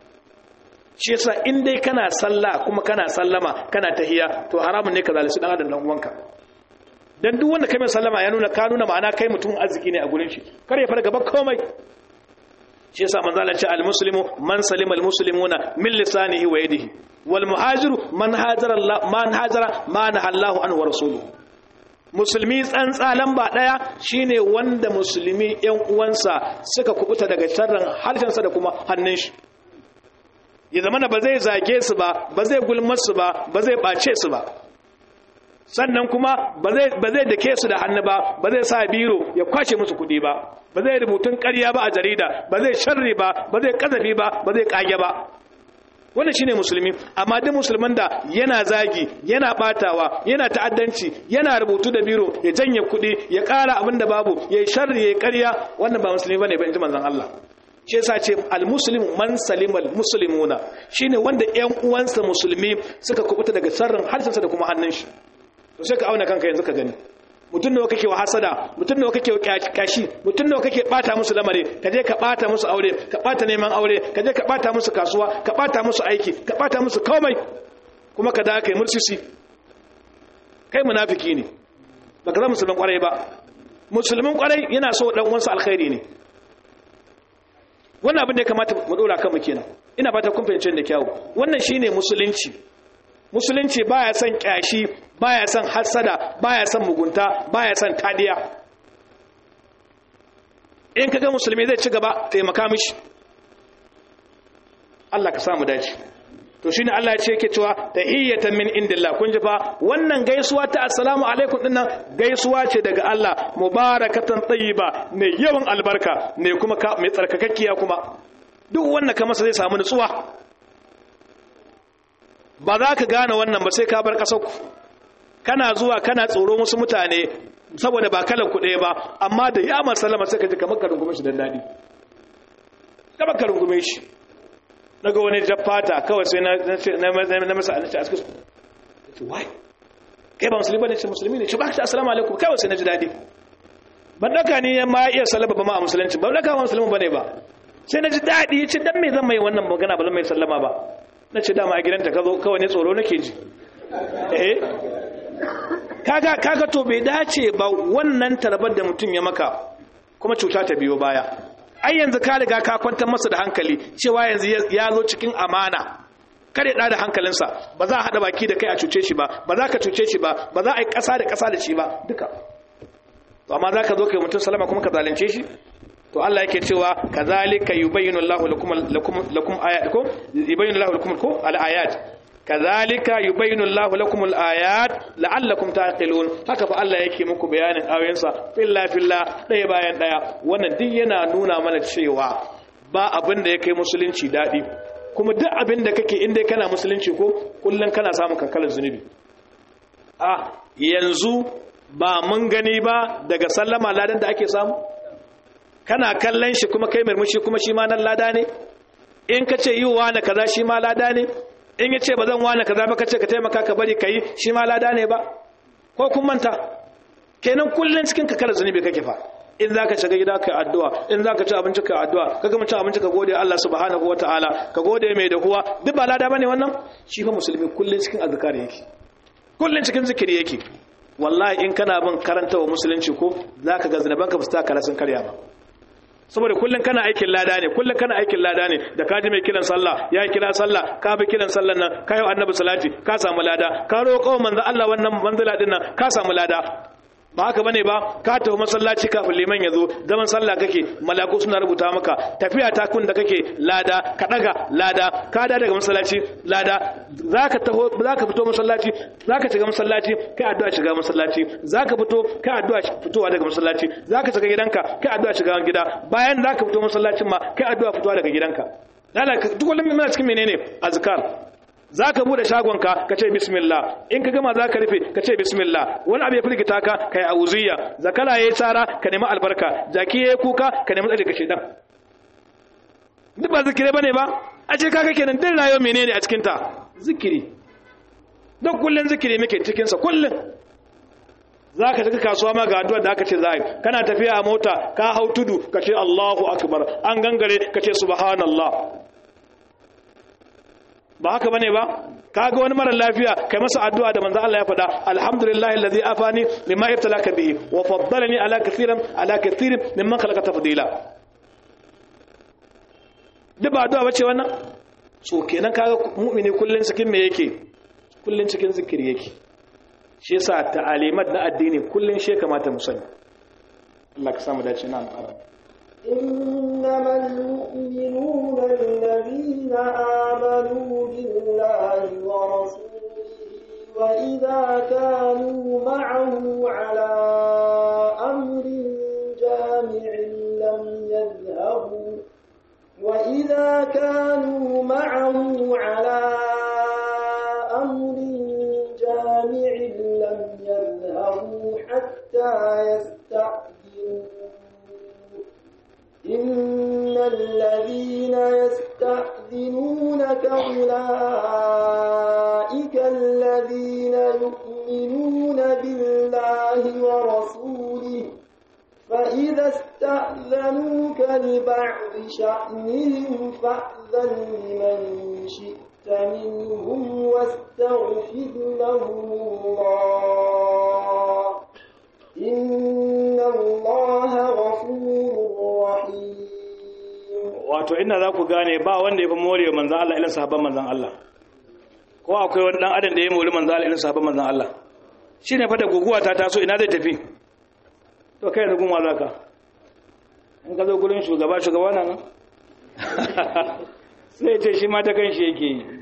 shi yasa in dai kana sallah kuma kana sallama kana tahiya to haramun ne ka zalunci dan adam dan uwanka dan duk wanda kai mai sallama ya nuna ka nuna ma'ana kai mutum arziki ne a gurin shi kar ya fara gaba komai shi yasa manzo Allah ya ce al muslimu man salima al muslimuna min lisanihi wa yadihi wal muhajiru man hajara Allah man hajara ma nahallahu anhu wa rasuluhu musulmi tsantsa lamba daya shine wanda musulmi yan uwansa suka kubuta daga sharrin harshensa da kuma hannun shi ya zamana ba zai zage su ba ba zai gulmar su ba ba zai bace su ba sannan kuma ba zai dake su da hannu ba ba zai sa biro ya kwashe musu kudi ba ba zai rubutun ƙarya ba a jarida ba zai sharri ba ba zai kazafi ba ba zai kage ba wannan shine musulmi amma duk musulman da yana zagi yana batawa yana ta'addanci yana rubutu da biro ya janye kudi ya ƙara abin da babu ya sharri ya ƙarya wannan ba musulmi bane ba inji manzon Allah shi yasa ce almuslimu man salimal muslimuna shine wanda ƴan uwansa musulmi suka kubuta daga sharrin harshensa da kuma hannun shi to sai ka auna kanka yanzu ka gani mutum nawa kake wa hasada mutum nawa kake wa kashi mutum nawa kake bata musu lamari ka je ka bata musu aure ka bata neman aure ka je ka bata musu kasuwa ka bata musu aiki ka bata musu komai kuma ka da kai mursisi kai munafiki ne baka zama musulmin kwarai ba musulmin kwarai yana so dan uwansa alkhairi ne wannan abin da ya kamata mu dora kanmu kenan ina fata kun fahimce da kyau wannan shine musulunci musulunci baya son kyashi baya son hasada baya son mugunta baya son tadiya in kaga musulmi zai ci gaba taimaka mishi Allah ka samu dace to shine Allah ya ce yake cewa tahiyatan min indillah kun ji fa wannan gaisuwa ta assalamu alaikum dinnan gaisuwa ce daga Allah mubarakatan tayyiba mai yawan albarka ne kuma mai tsarkakakkiya kuma duk wanda ka masa zai samu nutsuwa ba za ka gane wannan ba sai ka bar ƙasar ku kana zuwa kana tsoro musu mutane saboda ba kalan ku ɗaya ba amma da ya sallama sai ka ji kamar ka rungume shi dan daɗi kamar ka rungume shi daga wani jaffata kawai sai na masa anace a cikin su wai kai ba musulmi ba ne ce musulmi ne shi ba ka assalamu alaikum kawai sai na ji daɗi ban ɗaka ni ma iya salaba ba ma a musulunci ba ɗaka ba musulmi ba ne ba sai na ji daɗi ya ce dan me zan mai wannan magana ba zan mai sallama ba na ce dama a gidanta ka zo kawai ne tsoro nake ji eh kaga kaga to bai dace ba wannan tarbar da mutum ya maka kuma cuta ta biyo baya ai yanzu ka riga ka kwantar masa da hankali cewa yanzu ya zo cikin amana kare da hankalinsa ba za a haɗa baki da kai a cuce shi ba ba za ka cuce shi ba ba za a yi ƙasa da ƙasa da shi ba duka to amma za ka zo kai mutum salama kuma ka zalunce shi to Allah yake cewa kazalika yubayyinu Allahu lakum lakum lakum ayatukum yubayyinu Allahu lakum ko al-ayat kazalika yubayyinu Allahu lakum al-ayat la'allakum taqilun haka fa Allah yake muku bayanin ayoyinsa filla filla daya bayan daya wannan duk yana nuna mana cewa ba abin da ya kai musulunci dadi kuma duk abin da kake inda kana musulunci ko kullun kana samun kankalar zunubi ah yanzu ba mun gani ba daga sallama ladan da ake samu kana kallon shi kuma kai murmushi kuma shi ma nan lada ne in ka ce yi wa na kaza shi ma lada ne in ya ce ba zan wane kaza ba ka ce ka taimaka ka bari ka yi shi ma lada ne ba ko kun manta kenan kullum cikin ka kala zunubi kake fa in za ka shiga gida ka addu'a in za ka ci abinci ka addu'a ka gama cin abinci ka gode Allah subhanahu wa ta'ala ka gode mai da kuwa duk ba lada bane wannan shi fa musulmi kullum cikin azkar yake kullum cikin zikiri yake wallahi in kana bin karantawa musulunci ko zaka ga zanabanka ba su ta kala sun karya ba saboda kullum kana aikin lada ne kullum kana aikin lada ne da kaji mai kiran sallah ya kira sallah ka bi kiran sallan nan ka yi annabi salati ka samu lada ka roƙo manzo Allah wannan manzila din nan ka samu lada ba haka bane ba ka tafi masallaci kafin liman ya zo zaman sallah kake malaku suna rubuta maka tafiya ta kun da kake lada ka daga lada ka da daga masallaci lada zaka taho zaka fito masallaci zaka shiga masallaci kai addu'a shiga masallaci zaka fito kai addu'a fitowa daga masallaci zaka shiga gidanka kai addu'a shiga gida bayan zaka fito masallacin ma kai addu'a fitowa daga gidanka lalaka duk kullum muna cikin menene azkar za ka bude shagonka ka ce bismillah in ka gama za ka rufe ka ce bismillah wani abu ya firgita ka ka yi auziya zakala ya yi tsara ka nemi albarka jaki ya yi kuka ka nemi tsaje ka shedan duk ba zikiri ba ne ba a ce kaka kenan din rayuwa menene a cikinta zikiri don kullum zikiri muke cikinsa kullum za ka tafi kasuwa ma ga addu'ar da aka ce za yi kana tafiya a mota ka hau tudu ka ce allahu akbar an gangare ka ce subhanallah ba haka bane ba kaga wani mara lafiya kai masa addu'a da manzo Allah ya faɗa alhamdulillahi allazi afani lima ibtalaka bihi wa faddalani ala kathiran ala kathirin mimman khalaqa tafdila duk ba addu'a bace wannan so kenan kaga mu'mini kullun cikin me yake kullun cikin zikiri yake shi yasa ta'alimat na addini kullun shi kamata mu sani Allah ka samu dace na alƙara إنما المؤمنون الذين آمنوا بالله ورسوله وإذا كانوا معه على أمر جامع لم يذهبوا وإذا كانوا معه على أمر جامع لم يذهبوا حتى يستأذنوا إن الذين يستأذنونك أولئك الذين يؤمنون يؤمنون بالله ورسوله فإذا استأذنوك لبعض شأنهم فأذن لمن شئت منهم واستغفر لهم الله إن الله غفور رحيم wato ina za ku gane ba wanda ya fi more manzan Allah ilin sahabban manzan Allah ko akwai wani dan adam da ya mori manzan Allah ilin sahabban manzan Allah shi ne fata guguwa ta taso ina zai tafi to kai da gunwa za ka in ka zo gurin shugaba shugaba nan sai ce shi ma ta kan shi yake yi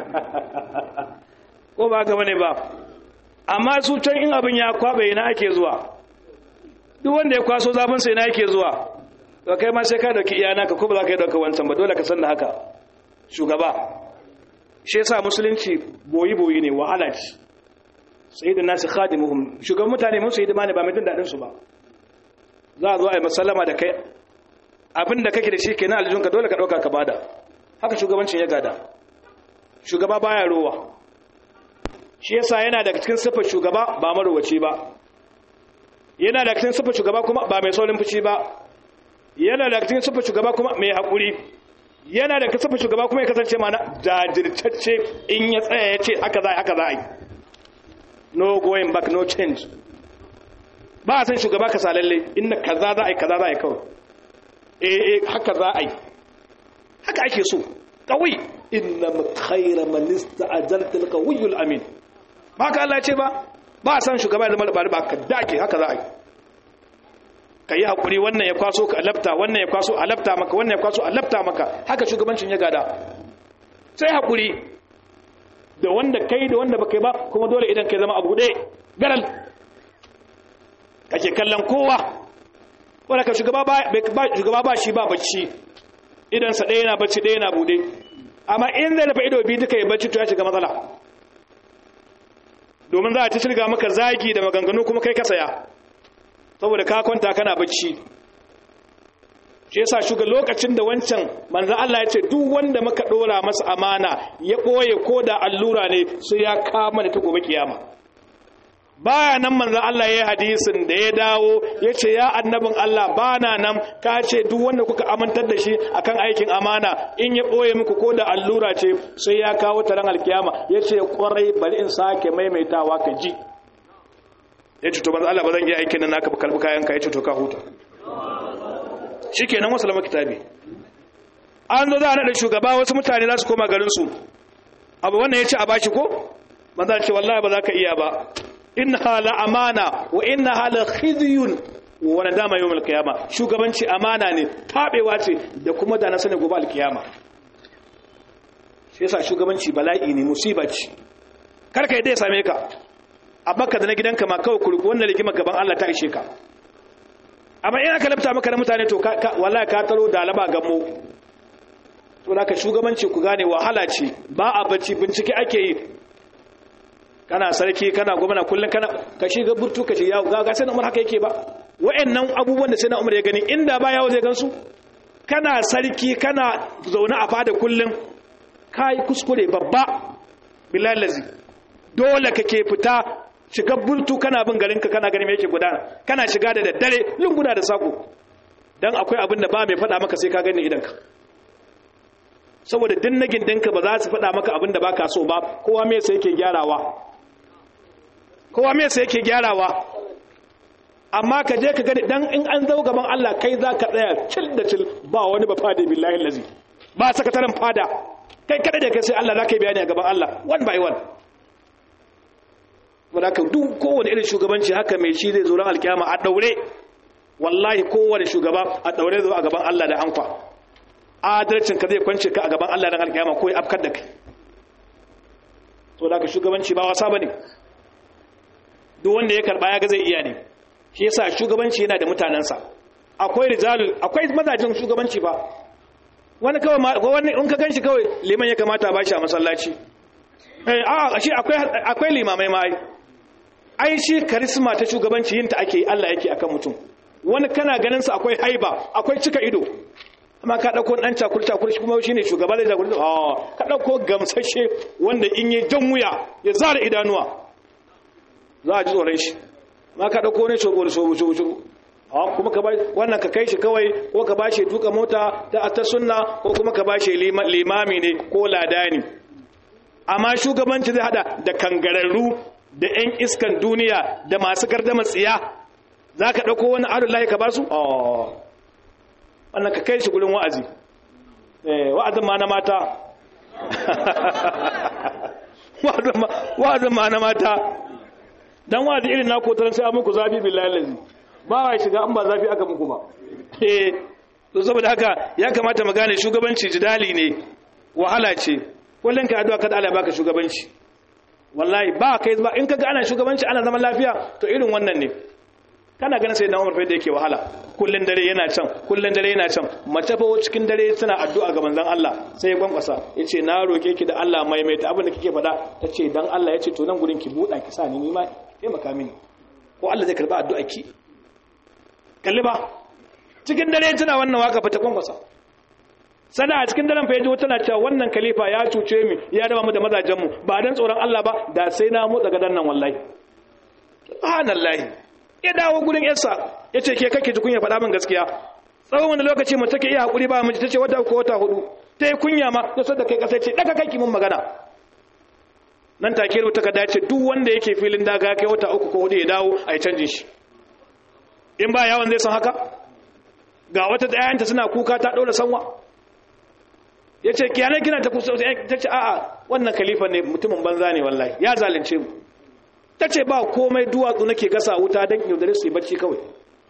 ko ba haka bane ba amma su can in abin ya kwabe ina ake zuwa duk wanda ya kwaso zafin sai ina yake zuwa to kai ma sai ka dauki iyana ka ko ba za ka yi dauka wancan ba dole ka san da haka shugaba shi yasa musulunci boyi boyi ne wahala ce sayyidun nasu khadimuhum shugaban mutane mun sayyidi ne ba mai jin dadin su ba za a zo a yi masallama da kai abin da kake da shi kenan aljunka dole ka dauka ka bada haka shugabancin ya gada shugaba baya rowa shi yasa yana daga cikin siffar shugaba ba marowaci ba yana daga cikin siffar shugaba kuma ba mai saurin fushi ba yana daga cikin siffar shugaba kuma mai haƙuri yana daga siffar shugaba kuma ya kasance mana jajirtacce in ya tsaya ya ce haka za a haka za a yi no going back no change ba a san shugaba ka salalle inda kaza za a yi kaza za a yi kawai eh eh haka za a yi haka ake so kawai inna khayra man ista'jalta al-qawiyyu amin ba ka Allah ce ba ba a san shugaba da malaba ba ka dake haka za a yi ka yi haƙuri wannan ya kwaso ka alafta wannan ya kwaso alafta maka wannan ya kwaso alafta maka haka shugabancin ya gada sai haƙuri da wanda kai da wanda baka yi ba kuma dole idan kai zama abu ɗaya garal kake kallon kowa wanda ka shugaba ba shi ba bacci idansa ɗaya na bacci ɗaya na buɗe amma in zai dafa ido biyu duka ya bacci to ya shiga matsala domin za a ci shirga maka zagi da maganganu kuma kai ka saya saboda ka kwanta kana bacci shi yasa shuga lokacin da wancan manzo Allah ya ce duk wanda muka dora masa amana ya boye ko da allura ne sai ya kama da ta gobe kiyama baya nan manzo Allah ya hadisin da ya dawo ya ce ya annabin Allah bana nan ka ce duk wanda kuka amintar da shi akan aikin amana in ya boye muku ko da allura ce sai ya kawo taron alkiyama ya ce kwarai bari in sake maimaitawa ka ji ya ce to manzo Allah ba zan yi aikin nan naka kalbi kayan ka ya ce to ka huta shikenan wasu lama kitabi an zo za a naɗa shugaba wasu mutane za su koma garin su abu wannan ya ce a bashi ko manzo ce wallahi ba za ka iya ba inna la amana wa inna la khizyun wa nadama yawm al-qiyama shugabanci amana ne tabewa ce da kuma da na sani gobe al-qiyama shi yasa shugabanci bala'i ne musiba ce karka yadda ya same ka a baka da na gidanka ma kawai kurku wannan rigima gaban Allah ta ishe ka amma in aka lafta maka na mutane to wallahi ka taro da alaba gammo to da ka shugabanci ku gane wahala ce ba a bacci bincike ake yi kana sarki kana gwamna kullum kana ka shiga burtu ka ce yawo ga ga sai na umar haka yake ba wa'annan abubuwan da sai na umar ya gani inda ba yawo zai gansu kana sarki kana zaune a fada kullum kai kuskure babba bilal lazi dole kake fita shiga burtu kana bin garinka kana ganin me yake gudana kana shiga da daddare lunguna da sako dan akwai abin da ba mai faɗa maka sai ka gani idanka saboda dinnagin dinka ba za su faɗa maka abin da baka so ba kowa me sai yake gyarawa kowa me sai yake gyarawa amma ka je ka gani dan in an zo gaban Allah kai za ka tsaya cil da cil ba wani ba fada billahi lazi ba sakataren fada kai kada da kai sai Allah za ka yi bayani a gaban Allah one by one wadda ka duk kowane irin shugabanci haka mai shi zai zo ran alkiyama a daure wallahi kowane shugaba a daure zo a gaban Allah da ankwa adalcin ka zai kwance ka a gaban Allah ran alkiyama ko ya afkar da kai to da ka shugabanci ba wasa bane duk wanda ya karba ya ga zai iya ne shi yasa shugabanci yana da mutanensa akwai rijalul akwai mazajin shugabanci ba wani kawai wani in ka ganshi kawai liman ya kamata ba shi a masallaci eh a shi akwai akwai limamai ma ai ai shi karisma ta shugabanci yin ta ake Allah yake akan mutum wani kana ganin sa akwai haiba akwai cika ido amma ka dauko dan cakul cakul shi kuma shine shugaba da jagori a ka dauko gamsashe wanda in yi jan wuya ya zara idanuwa za a ji tsoron shi ma ka ɗauko ne shogo da shogo shogo shogo kuma ka wannan ka kai shi kawai ko ka bashi tuka mota ta ta sunna ko kuma ka bashi limami ne ko ladani amma shugabanci zai hada da kangararru da 'yan iskan duniya da masu gardama tsiya za ka ɗauko wani adullahi ka ba su? wannan ka kai shi gudun wa'azi wa'azin ma na mata wa'azin ma na mata don wa'azi irin na kotarar sai muku zafi billahi lazi ba wa shiga an ba zafi aka muku ba to saboda haka ya kamata mu gane shugabanci jidali ne wahala ce kullum ka addu'a kada Allah baka shugabanci wallahi ba kai ba in kaga ana shugabanci ana zaman lafiya to irin wannan ne kana ganin sai na Umar fa da yake wahala kullun dare yana can kullun dare yana can mace fa cikin dare tana addu'a ga manzon Allah sai ya kwankwasa yace na roke ki da Allah maimaita abin da kike faɗa tace dan Allah yace to nan gurin ki buɗa ki sa ni ni ma taimaka mini ko Allah zai karba addu'a ki kalli ba cikin dare tana wannan waka fa ta kwankwasa sana a cikin daren fayaji wata na cewa wannan khalifa ya cuce mi ya raba mu da mazajenmu ba dan tsoron Allah ba da sai na motsa gadan nan wallahi subhanallahi ya dawo gurin yarsa yace ke kake ji kunya faɗa min gaskiya tsawon wani lokaci mu take iya hakuri ba miji tace wata ko wata hudu tai kunya ma to da kai kasai ce daga kai mun magana nan take rubuta ka dace duk wanda yake filin daga kai wata uku ko hudu ya dawo a yi canjin shi in ba yawon zai san haka ga wata ɗayanta suna kuka ta ɗaura sanwa ya ce kiyanar kina ta kusa ta ce a'a wannan khalifa ne mutumin banza ne wallahi ya zalunce mu ta ce ba komai duwatsu nake gasa wuta don yaudare su yi bacci kawai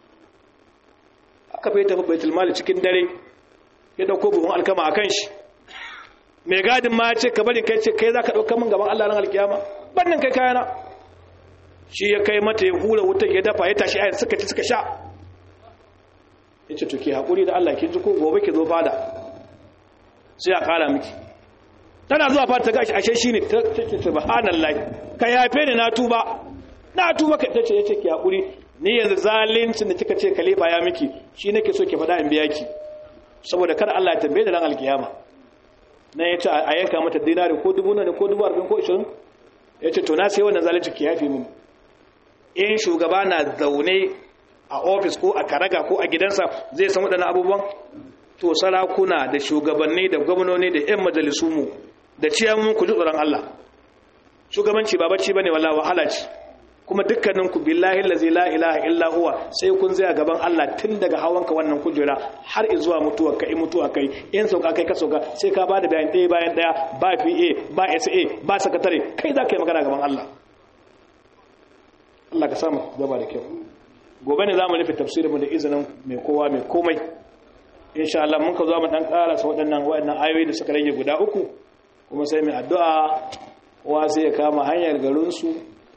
aka bai tafi baitul mali cikin dare ya dauko buhun alkama a kan shi mai gadin ma ce ka bari kai ce kai za ka ɗauka min gaban allah ran alkiyama bannin kai kayana shi ya kai mata ya hura wutar ya dafa ya tashi ayyar suka ci suka sha ya ce to ke haƙuri da allah kin ji ko gobe ki zo fada sai a kara miki tana zuwa fata gashi ashe shine take subhanallahi ka yafe ni na tuba na tuba ka tace yace ki hakuri ni yanzu zalincin da kika ce kalifa ya miki shi nake so ki faɗa in biya ki saboda kada Allah ya tambaye da ran alkiyama nan yace a yanka mata dinari ko dubu ne ko dubu arba'in ko 20 yace to na sai wannan zalunci ki yafe mini in shugaba na zaune a ofis ko a karaga ko a gidansa zai san waɗannan abubuwan to sarakuna da shugabanni da gwamnoni da 'yan majalisu mu da ciyamun ku ji tsoron Allah shugabanci ba bacci bane wallahi wahala ce kuma dukkanin ku billahi allazi la ilaha illa huwa sai kun zai gaban Allah tun daga hawanka wannan kujera har zuwa mutuwa kai mutuwa kai in sauka kai ka sauka sai ka bada bayan ɗaya bayan ɗaya ba PA ba SA ba sakatare kai za ka yi magana gaban Allah Allah ka samu gaba da kyau gobe ne za mu nufi tafsirinmu da izinin mai kowa mai komai insha Allah mun ka zo mu dan karasa waɗannan waɗannan ayoyi da suka rage guda uku kuma sai mai addu'a kowa sai ya kama hanyar garin su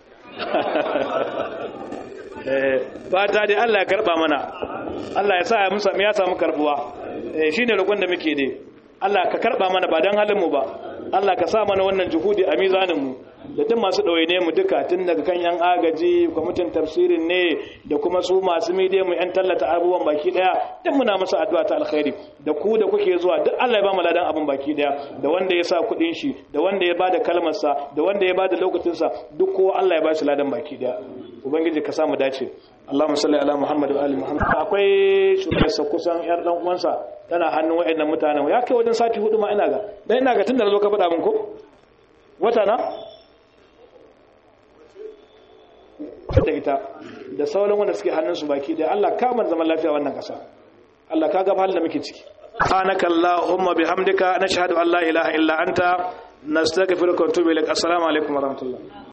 eh fata dai Allah ya karba mana Allah ya sa ya musa ya samu karbuwa eh shine roƙon da muke dai Allah ka karba mana ba dan halin mu ba Allah ka sa mana wannan juhudi a mizanin mu da duk masu ɗawaine mu duka tun daga kan yan agaji kwamitin tafsirin ne da kuma su masu midiya mu yan tallata abubuwan baki daya duk muna musu addu'a ta alkhairi da ku da kuke zuwa duk Allah ya ba mu ladan abin baki daya da wanda ya sa kuɗin shi da wanda ya bada kalmar sa da wanda ya bada lokacin sa duk kowa Allah ya ba shi ladan baki daya ubangiji ka samu dace Allahumma salli ala Muhammad wa ali Muhammad akwai shugabansa kusan yar dan uwansa tana hannun wayannan mutanen ya kai wajen sati hudu ma ina ga dan ina ga tunda zo ka faɗa min ko wata na da ita da sauran wanda suke hannunsu baki da Allah kamar zaman lafiya wannan ƙasa Allah ka ga halin da muke ciki subhanaka allahumma bihamdika nashhadu an la ilaha illa anta nastaghfiruka wa natubu ilaik assalamu alaikum wa rahmatullah